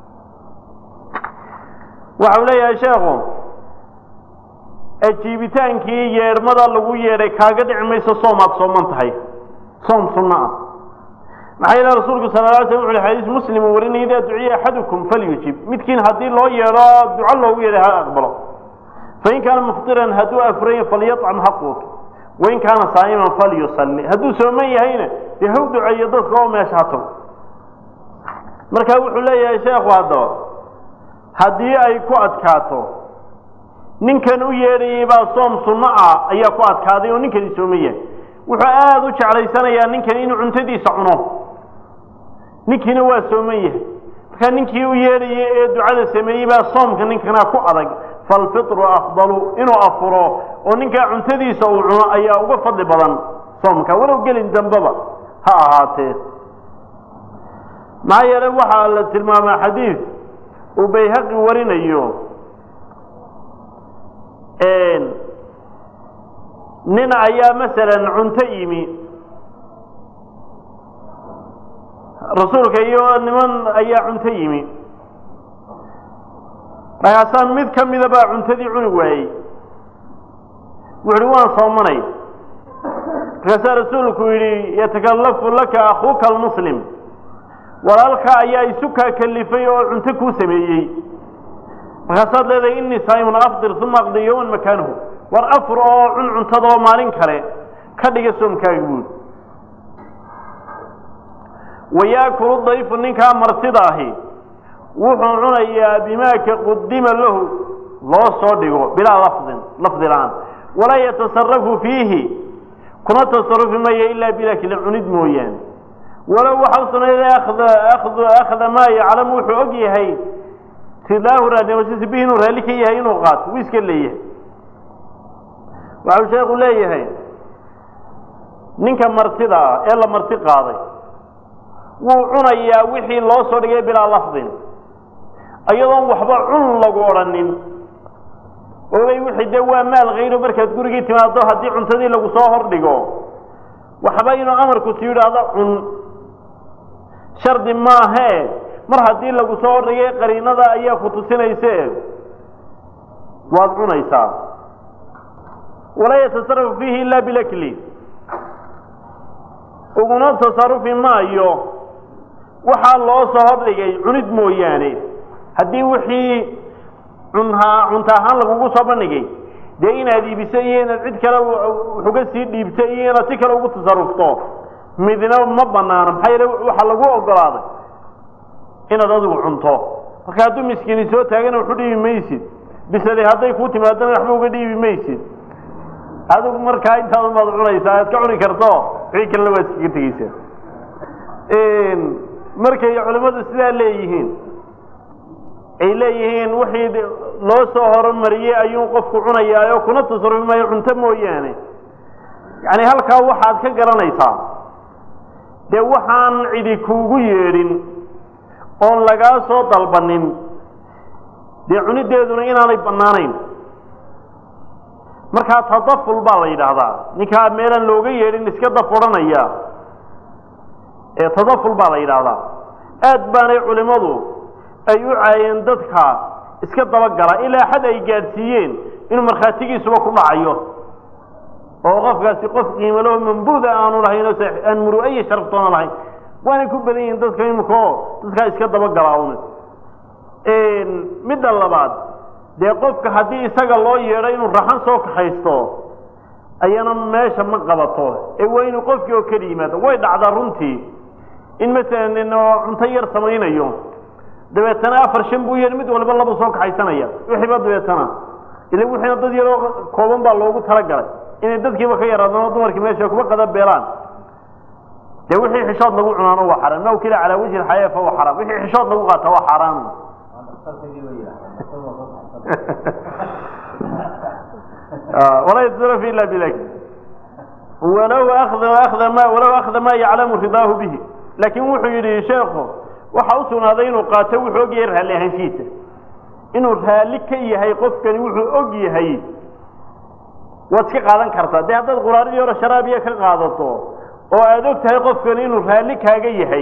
waxau leeyahay sheekhu ajiibitaankii yeedhmada lagu yeedhay kaaga dhici mayso soom aad sooman tahay soom sunno ah maxaa yeele rasuulku sala la alay slam wuxu uhi xadiis muslim uu warinaya idaa duciya axadukum falyujib midkiin haddii loo yeedho duco loogu yeedhay ha aqbalo fain kaana muftiran hadduu afurayn falyacam ha quuto wain kaana saa'iman falyusalli hadduu sooman yahayna dee haw duceeyo dadka oo meesha ha tago marka wuxuu leeyahay sheekhu haddaba haddii ay ku adkaato ninkan u yeedhayay baa soom sunno ah ayaa ku adkaaday oo ninkani sooman yahay wuxuu aada u jeclaysanayaa ninkani inuu cuntadiisa cuno ninkiina waa sooman yahay markaa ninkii u yeedhayay ee ducada sameeyey baa soomka ninkana ku adag falfitru afdalu inuu afuro oo ninkaa cuntadiisa uu cuno ayaa uga fadli badan soomka walow gelin dambeba ha ahaatee maxaa yeelay waxaa la tilmaamaa xadiid uu bayhaqi warinayo nin ayaa masalan cunto yimi rasuulka iyo niman ayaa cunto yimi markaasaan mid ka mida baa cuntadii cuni waayey wuxu uhi waan soomanay markaasaa rasuulku yidhi yatakallafu laka akhuuka almuslim walaalka ayaa isu kaa kalifay oo cunto kuu sameeyey markaasaad leedahay innii saa'imun afdir uma aqdi yowman makaanuhu war afur oo cun cuntadoo maalin kale ka dhiga soomkaaga buuri wayaakulu dayfu ninkaa martida ahi wuxuu cunayaa bimaaka qudima lahu loo soo dhigo bilaa lafdin lafdi la-aan walaa yatasarafu fiihi kuma tasarufi maya ilaa bilakli cunid mooyaane walow waxa u sunayd akhda maa yaclamu wuxuu og yahay tidaahu raadnimashadiisa bihi inuu raalli ka yahay inuu qaato wuu iska leeyahay waxau sheekhu leeyahay ninka martida ah ee la marti qaaday wuu cunayaa wixii loo soo dhigay bilaa lafdin iyadoon waxba cun lagu odhanin ogay wixii dee waa maal khayro markaad gurigii timaado haddii cuntadii lagu soo hordhigo waxba inuu amarku si yidhaahdo cun shardi maahee mar haddii lagu soo hordhigay qariinada ayaa ku tusinayse waad cunaysaa walaa yatasarafu fiihi ila bilakli uguna tasarufi maayo waxaa loo soo hordhigay cunid mooyaane haddii wixii cunhaa cunta ahaan lagugu soo bandhigay dee inaad iibiso iyo inaad cid kale waxuga sii dhiibto iyo inaad si kale ugu tasarufto midna ma banaano maxaa yeele waxaa lagu ogolaaday inaad adigu cunto marka hadduu miskiini soo taagana waxu dhiibi maysid bisade hadday kuu timaadana waxba uga dhiibi maysid adigu markaa intaadu maad cunaysaa aad ka cuni karto wixii kalena waad iskaga tegeysaa markay culimmadu sidaa leeyihiin ay leeyihiin wixii loo soo horumariyey ayuu qofku cunayaayo kuna tasarufi maayo cunto mooyaane yacni halkaa waxaad ka garanaysaa dee waxaan cidi kuugu yeedhin oon lagaa soo dalbanin dee cunideeduna inaanay bannaanayn markaa tadaful baa la yidhaahdaa ninkaa meelaan looga yeedhin iska daf odhanaya ee tadaful baa la yidhaahdaa aad baanay culimmadu ay u caayeen dadka iska dabagala ilaa xad ay gaadhsiiyeen inuu markhaatigiisuba ku dhacayo oo qofkaasi qof qiimalaho mambuuda aanu lahayn oo aan muru'ayi sharaftoona lahayn waanay ku badan yihiin dadka imika oo dadkaa iska dabagala un midda labaad dee qofka haddii isaga loo yeedho inuu raxan soo kaxaysto ayana meesha ma qabato ee waa inuu qofkii oo keli yimaado way dhacdaa runtii in masalan nin oo cunto yar samaynayo dabeetana afar shan buu yeedhi mid walba laba soo kaxaysanaya wixiiba dabeetana ila wixiina dad yaroo kooban baa loogu talagalay inay dadkiiba ka yaraadaan oo dumarkii meesha kuba qada beelaan dee wixii xishood lagu cunaano waa xaraam ma ukila calaa wajhi alxayaa fa waa xaraam wixii xishood lagu qaata waa xaaraan walaa yatasaraf ila bilakl walow akda akda ma walow akda ma yaclamu ridaahu bihi laakiin wuxuu yidhi sheekhu waxa u sugnaaday inuu qaato wuxuu og yahay raalli ahaanshihiisa inuu raalli ka yahay qofkani wuxuu og yahay waad iska qaadan kartaa dee haddaad quraaridii hore sharaabiya ka qaadato oo aada og tahay qofkani inuu raalli kaaga yahay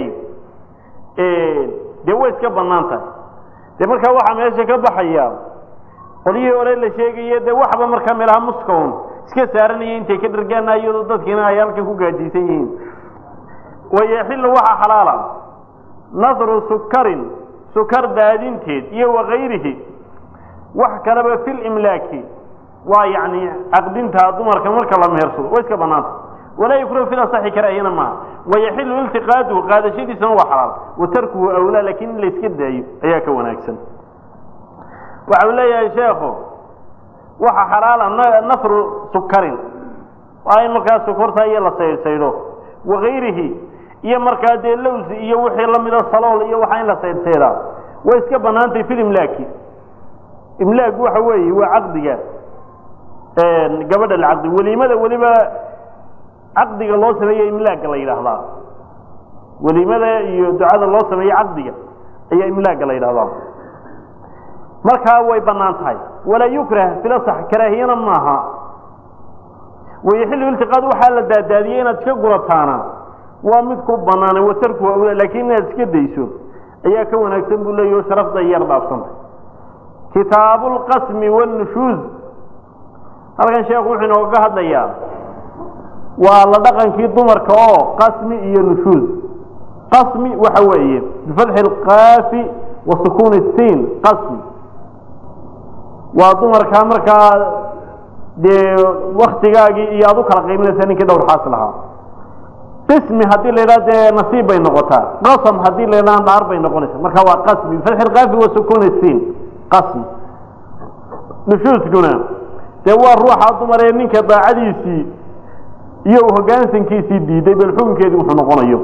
dee way iska bannaan tahay dee markaa waxaa meesha ka baxaya qolyihii hore la sheegaye dee waxba markaa meelaha muskaun iska saaranaya intay ka dhargaana iyadoo dadkiina ay halkan ku gaajiysan yihiin wayaxilu waxaa xalaala nadru sukarin sukar daadinteed iyo wakayrihi wax kaleba fi limlaaki waa yani caqdinta dumarka marka la mehersado way iska banaanta walaa yukrahu fil asaxi karaahiyana maaha wayaxilu iltiqaaduhu qaadashadiisana waa xalaal wa tarkuhu awlaa lakin in la iska daayo ayaa ka wanaagsan waxa uu leeyahay sheekhu waxa xalaala nafru sukarin waa in markaa sukurta iyo la saydhsaydho wakayrihi iyo markaa dee lowsi iyo wixii lamida salool iyo waxaa in la saydhsaydaa way iska banaantay fil imlaaki imlaag waxa weeye waa caqdiga gabadha la caqdi weliimada weliba caqdiga loo sameeye imlaaga la yidhaahdaa weliimada iyo ducada loo sameeye caqdiga ayaa imlaaga la yidhahdaa markaa way banaan tahay walaa yukrah filasax karaahiyana maaha wayaxilu iltiqaad waxaa la daadaadiyey inaad iska gurataana waa mid ku banaana watarku awla laakiin inaad iska dayso ayaa ka wanaagsan buu leeyaho sharafda yar dhaafsantay kitaabu lqasmi wannushuuz halkan sheekhu wuxuu inooga hadlayaa waa la dhaqankii dumarka oo qasmi iyo nushuuz qasmi waxa weeye bifatxi alqaafi wa sukuuni siin qasmi waa dumarkaa markaa dee waktigaagii iyo aad u kala qiiminaysa ninkii dhowr xaas lahaa qismi haddii la yidhaha dee nasiib bay noqotaa qasam haddii la yidhaha dhaar bay noqonaysa marka waa qasmi bifatxi alqaafi wa sukuuni siin qasmi nushuuskuna dee waa ruuxa dumar ee ninka daacadiisii iyo hoggaansankiisii diiday bal xukunkeedii wuxuu noqonayo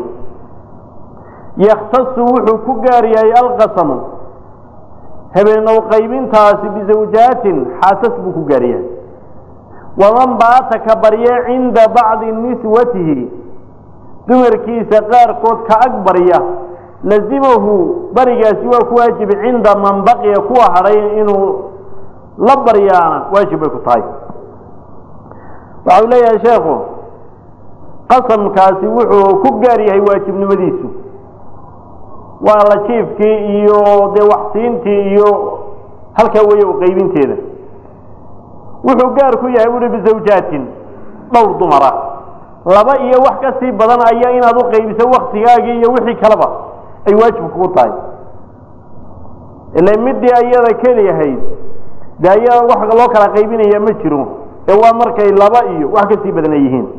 yakhtasu wuxuu ku gaar yahay alqasamu habeenow qaybintaasi bizawjaatin xaasas buu ku gaar yahay waman baata ka barye cinda bacdi niswatihi dumarkiisa qaarkood ka ag barya lazimahu barigaasi waa ku waajib cinda man baqiya kuwa hadhay inuu la baryaana waajib bay ku tahay waxau leeyahay sheekhu qasamkaasi wuxuu ku gaar yahay waajibnimadiisu waa la jiifkii iyo dee waxsiintii iyo halkaa weeye u qaybinteeda wuxuu gaar ku yahay buuhi bizawjaatin dhowr dumara laba iyo wax ka sii badan ayaa inaad u qaybiso waktigaagii iyo wixii kaleba ay waajib kugu tahay ila midii ayada keliyahayd de ayada wax loo kala qaybinaya ma jiro ee waa markay laba iyo wax kasii badan ay yihiin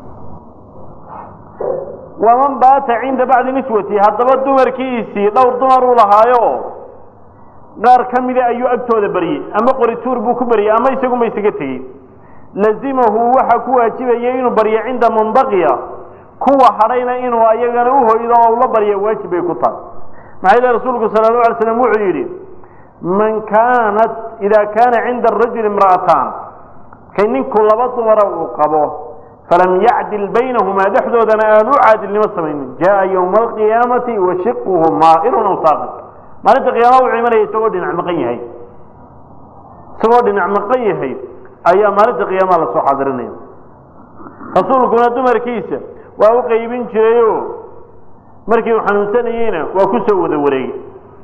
waman baata cinda bacdi niswati haddaba dumarkiisii dhowr dumar uu lahaayo qaar ka mida ayuu agtooda baryey ama qorituur buu ku baryey ama isagunba isaga tegey lazimahu waxa ku waajibaya inuu baryo cinda man baqiya kuwa hadhayna inuu ayagana uhoydo oo la barya waajib bay ku tahay maxaa yile rasuulku sala allahu alay slam wuxuu yidhi man kaanat idaa kaana cinda arajuli imra'ataan kay ninku laba dumara uu qabo falam yacdil baynahumaa dhexdoodana aan u caadilnimo samaynin jaa yowma alqiyaamati wa shiquhu maa'irun aw saaqit maalinta qiyaama wuxuu imanaya isagoo dhinac maqan yahay isagoo dhinac maqan yahay ayaa maalinta qiyaamaha lasoo xaadirinaya rasuulkuna dumarkiisa waa u qaybin jirayo markii uu xanuunsanayeyna waa ku soo wada wareegay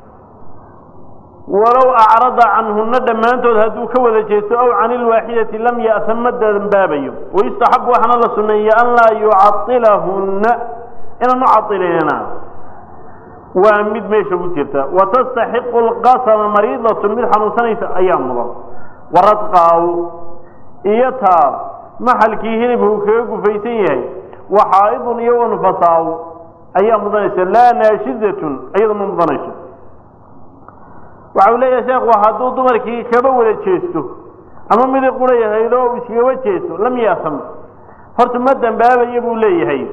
walow acrada canhuna dhammaantood hadduu ka wada jeesto aw can ilwaaxidati lam ya'tam ma dambaabayo wayustaxab waxaana la suneeya an laa yucailahunna inaanu cailinina waa mid meesha ku jirta watastaxiqu lqasama mariidatun mid xanuunsanaysa ayaa mudan waradqaaw iyo taa maxalkii hilibku kaga gufaysan yahay waxaaidun iyo wanfasaaw ayaa mudanaysa laa naashidatun iyada ma mudanayso waxa uu leeyahay sheekhu hadduu dumarkii kaba wada jeesto ama midi qura yahayd oo iskagaba jeesto lam yaasam horta ma dambaabayo buu leeyahay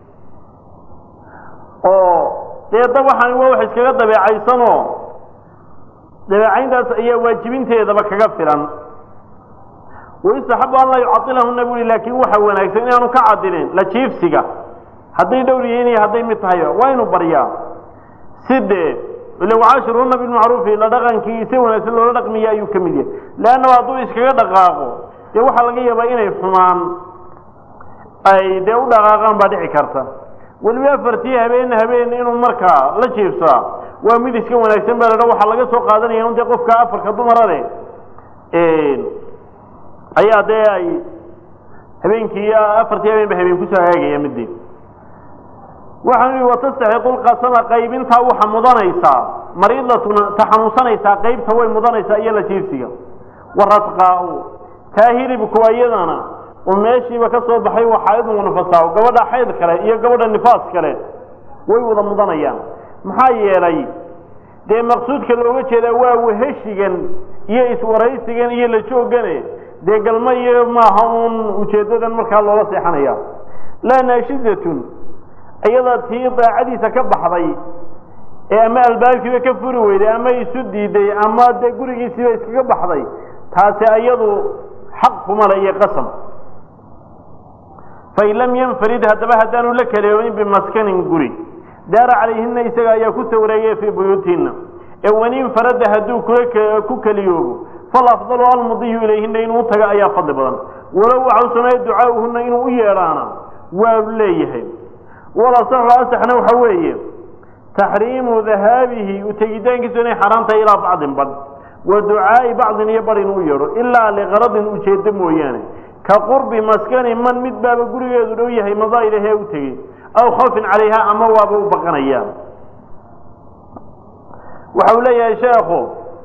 oo dee dab waxaan waa wax iskaga dabeecaysanoo dabeecayntaas ayaa waajibinteedaba kaga filan wayustaxabu an laa yucailahuna bui laakiin waxa wanaagsan inaanu ka cadilin la jiifsiga hadday dhowr yihiin iyo hadday mid tahay waa inu baryaa sidee ila wacaashiruuna bilmacruufi la dhaqankii si wanaagsan loola dhaqmiya ayuu ka mid yahay leannaba hadduu iskaga dhaqaaqo dee waxaa laga yaabaa inay xumaan ay dee u dhaqaaqaan baa dhici karta weliba afartii habeen habeen inuu markaa la jiifsaa waa mid iska wanaagsan baa ladha waxaa laga soo qaadanaya un dee qofka afarka dumara leh ayaa dee ay habeenkii afartii habeen ba habeen kusoo hagaagaya midii waxaan ihi watastaxiqu lqasama qaybintaa waxa mudanaysaa mariidatuna ta xanuunsanaysaa qaybta way mudanaysaa iyo la jiifsiga waradqaa-u taa hilibku iyadana oo meeshiiba ka soo baxay waxaaidun wanafasaaw gabadha xayd kale iyo gabadha nifaas kale way wada mudanayaan maxaa yeelay dee maqsuudka looga jeedaa waa weheshigan iyo iswaraysigan iyo la joogane dee galma iyo maaha uun ujeedadan markaa loola seexanaya laa naashidatun iyada tii daacadiisa ka baxday ee ama albaabkiiba ka furi weyday ama isu diiday ama dee gurigiisiiba iskaga baxday taasi iyadu xaq kuma le iyo qasam fain lam yanfarid haddaba haddaanu la kaleoobin bimaskanin guri daara calayhina isaga ayaa ku sawreeyay fii buyuutihinna ee wanin farada hadduu ku keliyoobo falafdalu almudiyu ilayhina inuu taga ayaa fadli badan walow waxau sameeya ducaauhuna inuu u yeedhaana waa leeyahay walasaxu asaxna waxa weeye taxriimu dahaabihi utegitaankiisu inay xaaraan tahay ilaa bacdin badh wa ducaa'i bacdin iyo badh inuu yeedho ilaa liqaradin ujeedo mooyaane ka qurbi maskani man mid baaba gurigeedu dhow yahay madaa ilahee u tegey aw khawfin calayha ama waaba u baqanaya waxa uu leeyahay sheekhu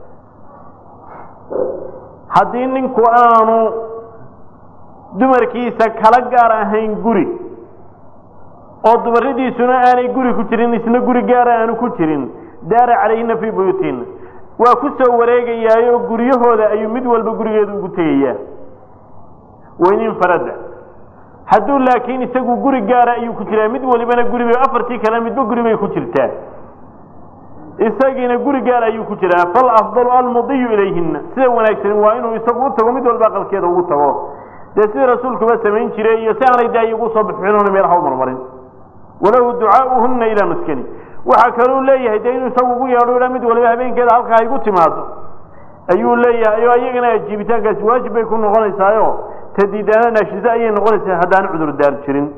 haddii ninku aanu dumarkiisa kala gaar ahayn guri oo dumaradiisuna aanay guri ku jirin isna guri gaara aanu ku jirin daara calayhina fii buyuutihinna waa ku soo wareegayaayoo guryahooda ayuu mid walba gurigeeda ugu tegayaa weynin farada hadduu laakiin isagu guri gaara ayuu ku jiraa mid walibana guribay afartii kale midba guri bay ku jirtaa isagiina guri gaar ayuu ku jiraa fal afdalu almudiyu ilayhina sida wanaagsan waa inuu isagu u tago mid walba aqalkeeda ugu tago dee sidii rasuulkuba samayn jiray iyo si aanay daayi ugu soo bixinoona meelaha u marmarin walahu ducaauhuna ilaa maskani waxaa kaluu leeyahay dee inuu isagu ugu yeedho ilaa mid waliba habeenkeeda halkaa igu timaado ayuu leeyahay oo ayagana ajiibitaankaasi waajib bay ku noqonaysaayo tadiidaana naashize ayay noqonaysaa haddaan cudur daar jirin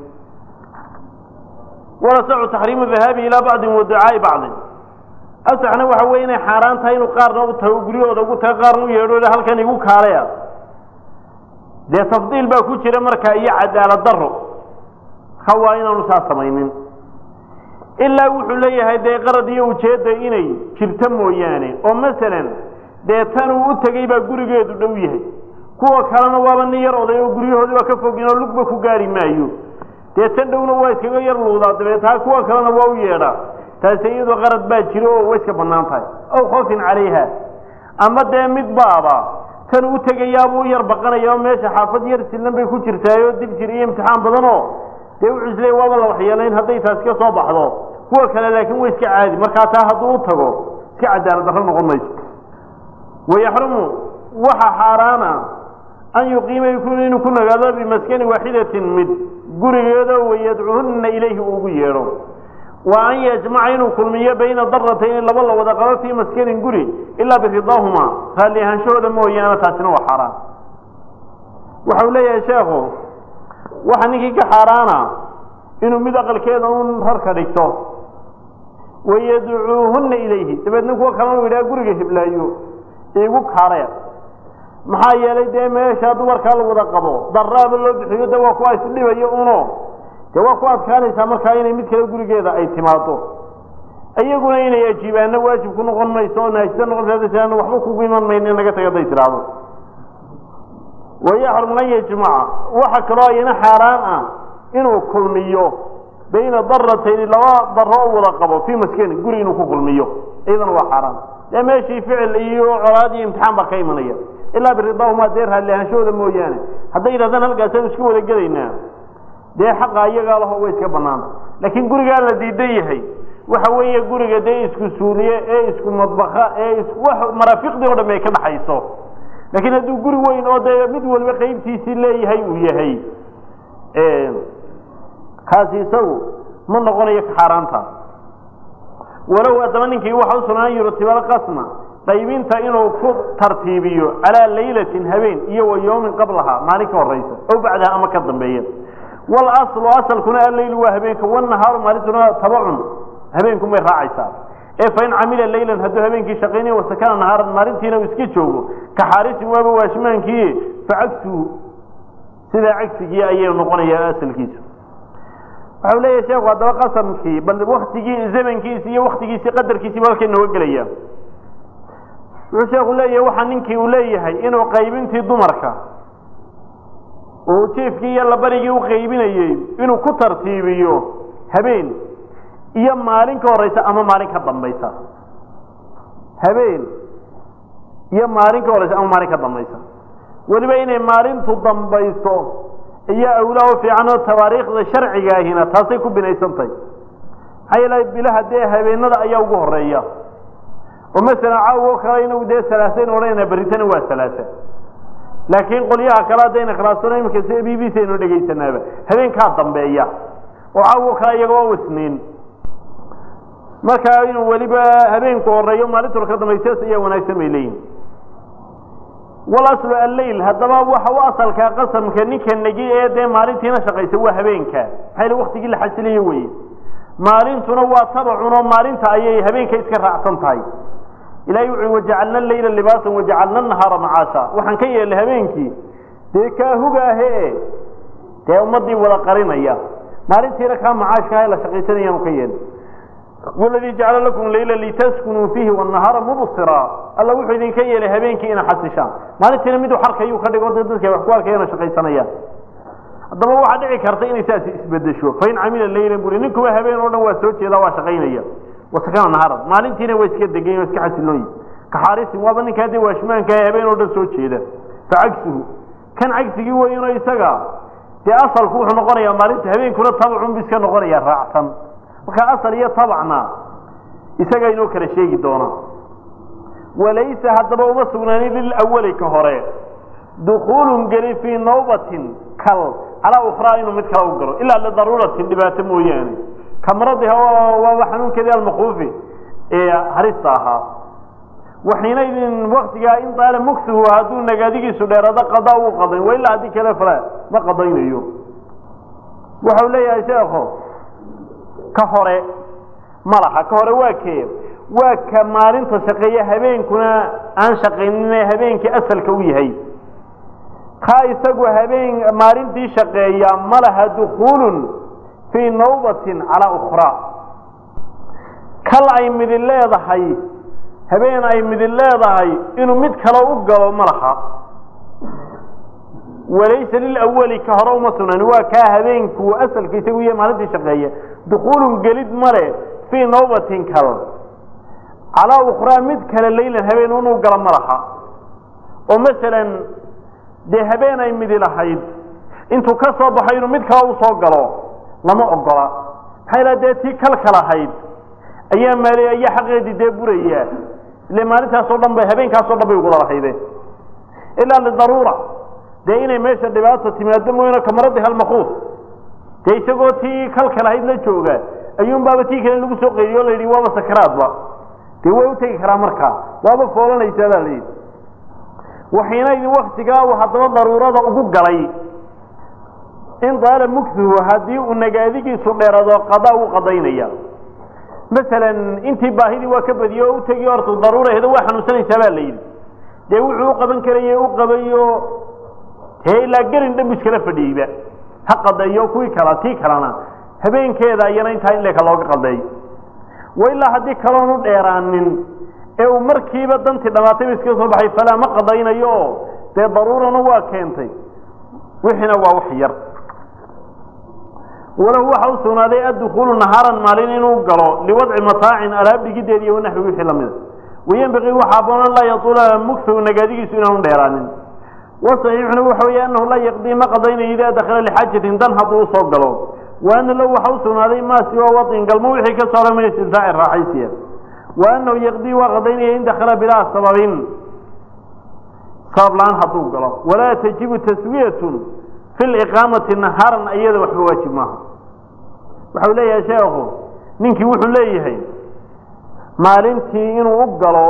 walasacu taxriimu dahaabi ilaa bacdin wa ducaai bacdin asaxna waxa weye inay xaaraan tahay inuu qaarna u tago guryahooda ugu tago qaarna u yeedho halkan igu kaalaya dee tafdiil baa ku jira markaa iyo cadaalad daro marka waa inaanu saa samaynin ilaa wuxuu leeyahay dee qarad iyo ujeedda inay jirto mooyaane oo masalan dee tan uu u tegey baa gurigeedu dhow yahay kuwa kalena waaba nin yar oday oo guryahoodi baa ka fogin oo lugba ku gaari maayo dee tan dhowna waa iskaga yar luudaa dabeetaa kuwa kalena waa u yeedhaa taasi iyadoo qarad baa jiro oo way iska bannaan tahay aw khoofin calayha ama dee mid baaba tan u tegayaabuu u yar baqanaya oo meesha xaafad yar sillan bay ku jirtaayoo dib jir iyo imtixaan badan oo dee wuxuu isleey waaba la waxyeelayn hadday taasi ka soo baxdo kuwa kale laakiin way iska caadi markaa taa hadduu u tago iska cadaalad darro noqon mayso wayaxrumu waxa xaaraana an yuqiima inuu ku nagaado bimaskani waaxidatin mid gurigeedo wayadcuhunna ilayhi uu ugu yeedho wa an yajmaca inuu kulmiyo bayna daratayni laba la wada qabo fii maskanin guri ilaa biridaahuma raalli ahaanshahooda mooyaane taasina waa xaaraan waxau leeyahay sheekhu waxa ninkii ka xaaraana inuu mid aqalkeeda un rarka dhigto wayadcuuhunna ilayhi dabeedna kuwa kalena u yidhaha guriga hiblaayo igu kaaree maxaa yeelay dee meesha dumarkaa la wada qabo daraaba loo bixiyo de waa kuwa isdhibayo uno dee waa ku adkaanaysaa markaa inay mid kale gurigeeda ay timaado iyaguna inay ajiibaana waajib ku noqon mayso oo naajisa noqon waxba kugu iman mayno in naga taga haday tidhaahdo wayaxrum an yajmaca waxa kaloo ayana xaaraan ah inuu kulmiyo bayna daratayni laba daro oo wada qabo fii maskani guri inuu ku kulmiyo iyadana waa xaaraan dee meeshii ficil iyo colaad iyo imtixaan baa ka imanaya ilaa biridaahuma dee raalli ahaanshahooda mooyaane hadday yidhahdaan halkaasaan iska wada gelaynaa dee xaqa iyagaa laho way iska banaanta laakiin gurigaa la diidan yahay waxa weeye guriga dee isku suuliye ee isku madbaka ee maraafiqdii o dham ay ka dhaxayso laakiin hadduu guri weyn oo dee mid waliba qaybtiisii leeyahay uu yahay kaasi isagu ma noqonayo ka xaaraanta walow haddaba ninkii waxa u sugnaan yurtibal qasma qaybinta inuu ku tartiibiyo calaa laylatin habeen iyo wa yawmin qablaha maalin ka horaysa ow bacdaha ama ka dambeeya walaslu asalkuna alleylu waa habeenka wanahaaru maalintuna tabacun habeenkun bay raacaysaa ee fain camila laylan hadduu habeenkii shaqaynayo wasakana nahaaran maalintiina uu iska joogo ka xaarisin waaba waashimaankii facagsuhu sidaa cagsigii ayay noqonayaa asalkiisu waxau leeyahay sheekhu haddaba qasamkii bal waktigii zamankiisi iyo waktigiisii qadarkiisiiba halkay nooga gelaya wuxuu sheekhu leeyahay waxaa ninkii uu leeyahay inuu qaybintii dumarka uu jiifkii iyo labarigii u qaybinayey inuu ku tartiibiyo habeen iyo maalin ka horeysa ama maalin ka dambaysa habeen iyo maalin ka horeysa ama maalin ka dambaysa weliba inay maalintu dambayso iyo awlaa u fiican oo tawaariikhda sharciga ahina taasay ku binaysan tahay maxaa yeele bilaha dee habeenada ayaa ugu horeeya oo masalan caawo kale inagu dee salaasayn odhanayna berritana waa salaasa laakiin qolyaha kale haddayna khilaafsano iminka si b b c aynu dhegaysanaaba habeenkaa dambeeya oo caawo kale iyaga waa wasniin markaa inuu weliba habeenku horeeyo maalintu ka dambaysaas ayaa wanaagsan bay leeyihin walaslu alleyl haddaba waxa u asalkaa qasamka ninka negi ee dee maalintiina shaqaysa waa habeenka maxaa yele waktigii la xasiliyo weye maalintuna waa tabacun oo maalinta ayay habeenka iska raacsan tahay ilahay wuxu wajacalna leyla libaasan wajacalna nahaara macaasha waxaan ka yeelnay habeenkii dee kaahuga ahe dee ummadii wada qarinaya maalintiina kaa macaashka ah la shaqaysanayaanu ka yeelnay waladii jacala lakum leyla litaskunuu fiihi wanahaara mubsira alla wuxuu idinka yeelay habeenkii ina xasishaan maalintiina miduu xarkayuu ka dhigo da dadka wax ku arkayana shaqaysanayaan haddaba waxaa dhici karta inay saas isbedesho fain camila leylan buri ninkuba habeen oo dhan waa soo jeeda waa shaqaynaya wasakana naharan maalintiina waa iska degan waa iska xasilooyi ka xaarisin waaba ninkaa dee waashmaanka habeen oo dhan soo jeeda fa cagsuhu kan cagsigii weyno isaga dee asalku wuxuu noqonayaa maalinta habeenkuna tabacun bu iska noqonaya raacsan marka asal iyo tabacna isagaa inoo kala sheegi doona walaysa haddaba uma sugnaanin lilawali ka hore dukuulun geli fii nawbatin kal calaa ukhraa inuu mid kale u galo ilaa lidaruuratin dhibaato mooyaane kamradiha waaba xanuunkeedii almakuufi ee harista ahaa waxiinaydin waktigaa in daala mugsuhu hadduu nagaadigiisu dheerado qadaa uu qadayn wa ilaa haddii kale fala ma qadaynayo waxau leeyahay sheekho ka hore ma laha ka hore waa kee waa ka maalinta shaqeeya habeenkuna aan shaqaynin habeenkii asalka u yahay kaa isagu habeen maalintii shaqeeya ma laha dukuulun fii nawbatin calaa ukhraa kal ay midin leedahay habeen ay midin leedahay inuu mid kale u galo ma laha walaysa lilawali ka hore uma sugnani waa kaa habeenku asalka isagu iyo maalintii shaqeeya dukuulun gelid male fii nawbatin kal calaa ukhraa mid kale laylan habeen inuu galo ma laha oo masalan dee habeen ay midi lahayd intuu ka soo baxo inuu mid kale usoo galo lama ogola maxaa ilaha dee tii kalka lahayd ayaa maali ayaa xaqeedii dee buraya ile maalintaasoo dhan bay habeenkaasoo dhan bay ugula lahayde ilaa lidaruura dee inay meesha dhibaata timaado mooyano kamaradi halmakuus dee isagoo tii kalka lahayd la jooga ayuun baaba tii kale lagu soo qeydiyo o la yidhi waaba sakaraadba dee way utegi karaa markaa waaba foolanaysaa baa la yidhi waxiina idin waktigaa uu haddaba daruurada ugu galay in daala mugsuhu haddii uu nagaadigiisu dheerado qadaa uu qadaynaya masalan intii baahidii waa ka badiye oo utegi horta daruura hedo waa xanuunsanaysaa baa la yidhi dee wuxuu u qaban karaya u qabayo dee ilaa gelin dhan bu iskala fadhiyeyba ha qadeeyo kuwii kala tii kalena habeenkeeda iyana intaa in leeka looga qadeeyo wa ilaa haddii kaloon u dheeraanin ee uu markiiba dantii dhamaatayba iska soo baxay falaa ma qadaynayo oo dee daruurana waa keentay wixiina waa wax yar walahu waxa u sugnaaday addukuulu nahaaran maalin inuu galo liwadci mataacin alaab dhigideed iyo wanaxwi wixii lamida wayenbaqii waxa aboon an laa yatuula mugsahu nagaadigiisu inaanu dheeraanin wasaxiixuna waxa weeye anahu laa yaqdii ma qadaynayo idaa dakhala lixaajatin dan hadduu usoo galo wa ana lahu waxa u sugnaaday maa siwa wadin galmo wixii ka soo min istimtaaci raaxaysiya wa anahu yaqdii waa qadaynaya in dakhala bilaa sababin sabab la-aan hadduu galo walaa tajibu taswiyatun fi liqaamati nahaaran iyada waxba waajib maaha waxau leeyahay sheekhu ninkii wuxuu leeyahay maalintii inuu u galo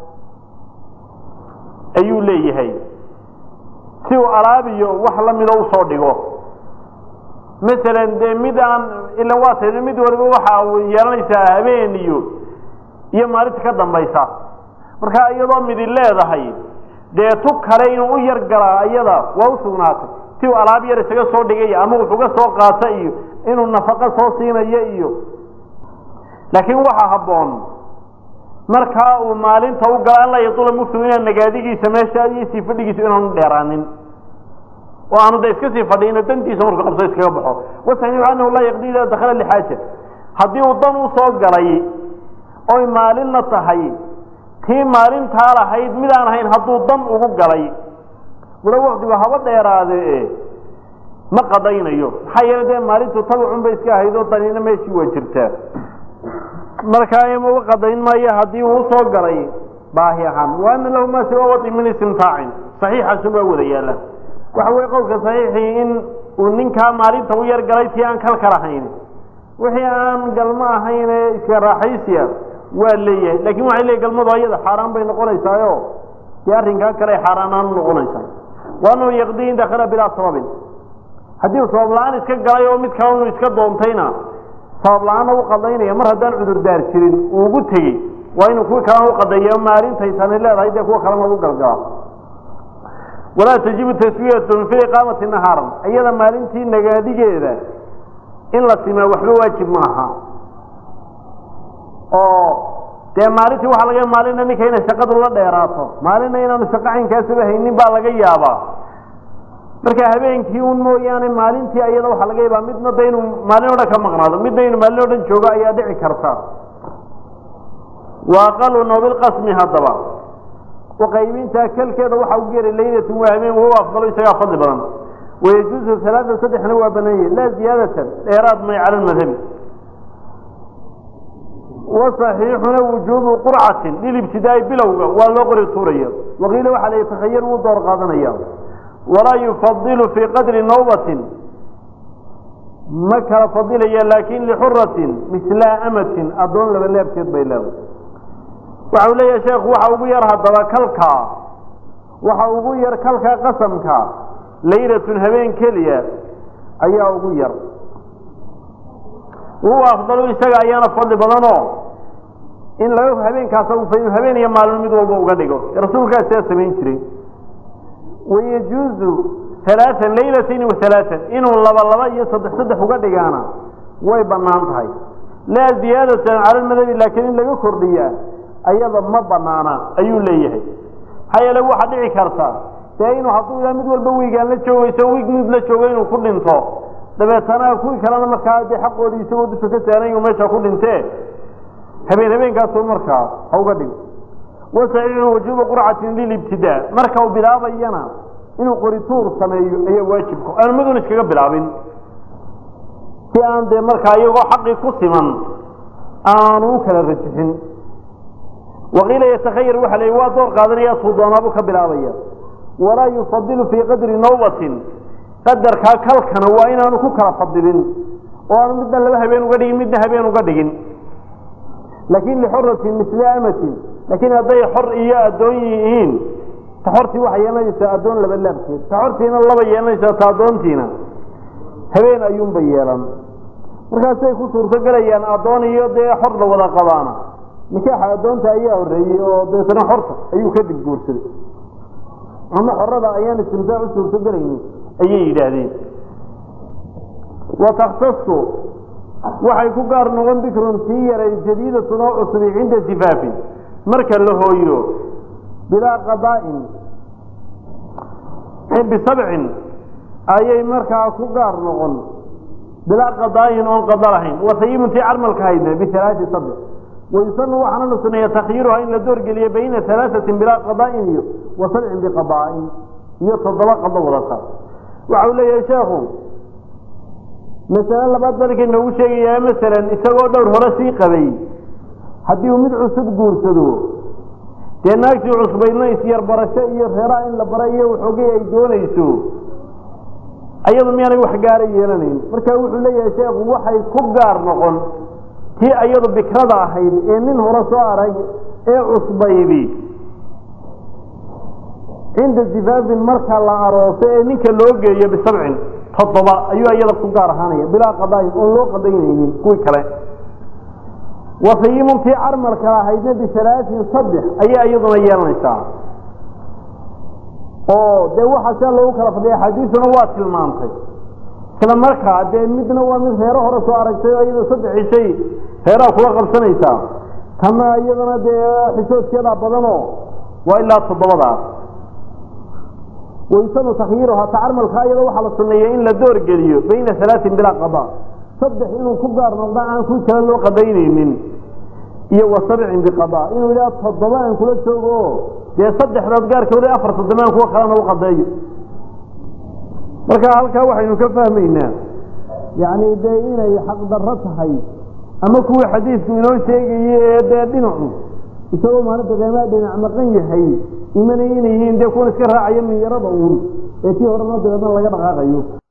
ayuu leeyahay si uu alaabiyo wax lamida usoo dhigo masalan dee mid aan ila waa ta mid waliba waxa yeelanaysaa habeen iyo iyo maalinta ka dambaysa marka iyadoo midi leedahay dee tu kale inuu u yar galaa iyada waa usugnaatay si uu alaab yar isaga soo dhigaya ama wuxuga soo qaata iyo inuu nafaqo soo siinayo iyo laakiin waxaa habboon markaa uu maalinta u galo an laa yatula mugtu inaan nagaadigiisa meesha iyo sii fadhigiisa inaanu dheeraanin oo aanu da iska sii fadhiino dantiisa markuu qabso iskaga baxo wasaxiixu anahu laa yaqdi idaa dakhala lixaaja haddii uu dan usoo galay oy maalinna tahay tii maalintaa lahayd mid aan ahayn hadduu dan ugu galay wala waktigu haba dheeraade ma qadaynayo maxaa yeele dee maalintu tabacun bay iska ahayd oo danina meeshii waa jirtaa markaa ima qadayn maayo haddii uu usoo galay baahi ahaan wa ana lahu maa siwa wadi min istimtaacin saxiixaasun baa wada yaala waxa weye qowlka saxiixii in uu ninkaa maalinta u yar galay tii aan kalka lahayn wixii aan galmo ahayn ee iska raaxaysiya waa leeyahay lakin waxay leeyahy galmadu ayada xaaraan bay noqonaysaayo dee arrinkaa kale ay xaaraanaan noqonaysaa wa anahu yaqdii in dakala bilaa sababin haddii uu sabab la-aan iska galay oo mid kale inu iska doontayna sabab la-aanna u qadaynaya mar haddaan cudurdaar jirin uu ugu tegey waa inuu kuwi kalena u qadeeyo maalintaytani leedahay dee kuwa kalena ugu galgala walaa tajibu taswiyatun fi iqaamati nahaaran iyada maalintii nagaadigeeda in la simaa waxba waajib maaha oo dee maalintii waxaa laga maalina ninka inay shaqadu la dheeraato maalina inaanu shaqo caynkaasaba haynin baa laga yaabaa marka habeenkii un mooyaane maalintii ayada waxaa laga yaabaa midna da inuu maalin o dhan ka maqnaado midna inuu maalin o dhan joogo ayaa dhici karta wa aqalu noobilqasmi haddaba uqaybintaa kelkeeda waxaa ugu yeray laylatun waa habeen wahuwa afdalo isagaa fadli badan wayajuuzu halaatan saddexna waa banaanye laa ziyaadatan dheeraad may cala lmadhabi wasaxiixuna wujuubu qurcatin lilibtidaai bilowga waa loo qori tuuraya waqiila waxaa la yatakhayar wuu door qaadanaya walaa yufadilu fii qadri nawbatin ma kala fadilaya laakin lixuratin misla amatin addoon laba leebkeed bay leedahay waxau leeyahay sheekhu waxa ugu yar haddaba kalkaa waxa ugu yar kalka qasamka laylatun habeen keliya ayaa ugu yar huwa afdalu isaga ayaana fadli badanoo in laga habeenkaas habeen iyo maalin mid walba uga dhigo rasuulkaa sidaa samayn jiray wayajuuzu halaaan laylatin wa halaaan inuu laba laba iyo saddex saddex uga dhigaana way bannaan tahay laa ziyaadatan cala lmadhabi laakiin in laga kordhiyaa ayada ma banaana ayuu leeyahay maxaa yeele waxaa dhici karta dee inuu hadduu ilaa mid walba wiigaan la joogayso wiig mid la joogo inuu ku dhinto dabeetana kuwii kalena markaa dee xaqoodii isagoo dusha ka saaran inuu meesha ku dhintee habeen habeenkaasu markaa ha uga dhigo wasaxiixu wujuuba qurcatin lilibtidaa marka uu bilaabayana inuu qorituur sameeyo ayaa waajibka aanu midun iskaga bilaabin si aan dee markaa iyagoo xaqii ku siman aanu u kala rajixin waqiila yatakhayar waxa la waa door qaadanaya tuu doonaabuu ka bilaabaya walaa yufadilu fii qadri nawbatin qadarkaa kalkana waa inaanu ku kala fadilin oo aanu midna laba habeen uga dhigin midna habeen uga dhigin laakin lixuratin misla amatin laakiin hadday xor iyo addoon yihiin ta xortii waxay yeelanaysaa addoon laba laabkeed ta xortiina laba yeelanaysaa ta addoontiina habeen ayuunba yeelan markaasay ku suurtogelayaan addoon iyo dee xor la wada qabaana nikaaxa addoonta ayaa horreeyey oo deetana xorta ayuu kadib guursaday ama xorada ayaan istimtaac u suurtogelaynin ayay yidhaahdeen wa takhtasu waxay ku gaar noqon bikrun sii yaray jadiidatun oo cusubi cinda sifaafin marka la hooyo bilaa qadaa'in bisabcin ayay markaa ku gaar noqon bilaa qadaa'in oon qada lahayn wasayimuntii carmalka haydna bialaai saddex wayusanu waxaana la suneeya takhyiiruha in la doorgeliyo bayna alaaثatin bilaa qadaa'in iyo wa sabcin biqadaa'in iyo toddoba qado wadata waxa uu leeyahay sheekhu masale labaad balkii noogu sheegayaa masalan isagoo dhowr hore sii qabay haddii uu mid cusub guursado dee naagtii cusbaydna isyarbarasho iyo reeraha in la bara iyo waxoogay ay doonayso ayadu miyaanay wax gaara yeelanayn marka wuxuu leeyahay sheekhu waxay ku gaar noqon tii ayadu bikrada ahayd ee nin hore soo arag ee cusbaydi cinda sifaafin marka la arooso ee ninka loo geeyo bisabcin toddoba ayuu iyada ku gaar ahaanaya bilaa qadaayin oon loo qadaynaynin kuwii kale wasayimun tii carmalka ahaydna bisalaatin saddex ayaa iyaduna yeelanaysaa oo dee waxaa sia loogu kala fadhiya axaadiisuna waa tilmaantay isla markaa dee midna waa mid reero hore soo aragtay oo iyada saddex cishay reeraha kula qabsanaysaa tana iyadana dee xishoodkeeda badanoo waa ilaa toddobadaas waysanu takhyiiruha ta carmalka iyada waxaa la suneeya in la doorgeliyo bayna salaatin bilaa qada saddex inuu ku gaar noqdo aan kuwi kale loo qadaynaynin iyo wa sabcin biqada inuu ilaa toddoba aan kula joogo dee saddexdaad gaarkooda afar toddoba aan kuwa kalena u qadeeyo marka halkaa waxaynu ka fahmaynaa yacni dee inay xaqdarro tahay ama kuwii xadiidku inoo sheegayey ee dee dhinacu isagoo maalinta qiimaa dhinac maqan yahay imanay inay yihiin dee kuwan iska raacaya minyarada uun ee tii horena dabeedna laga dhaqaaqayo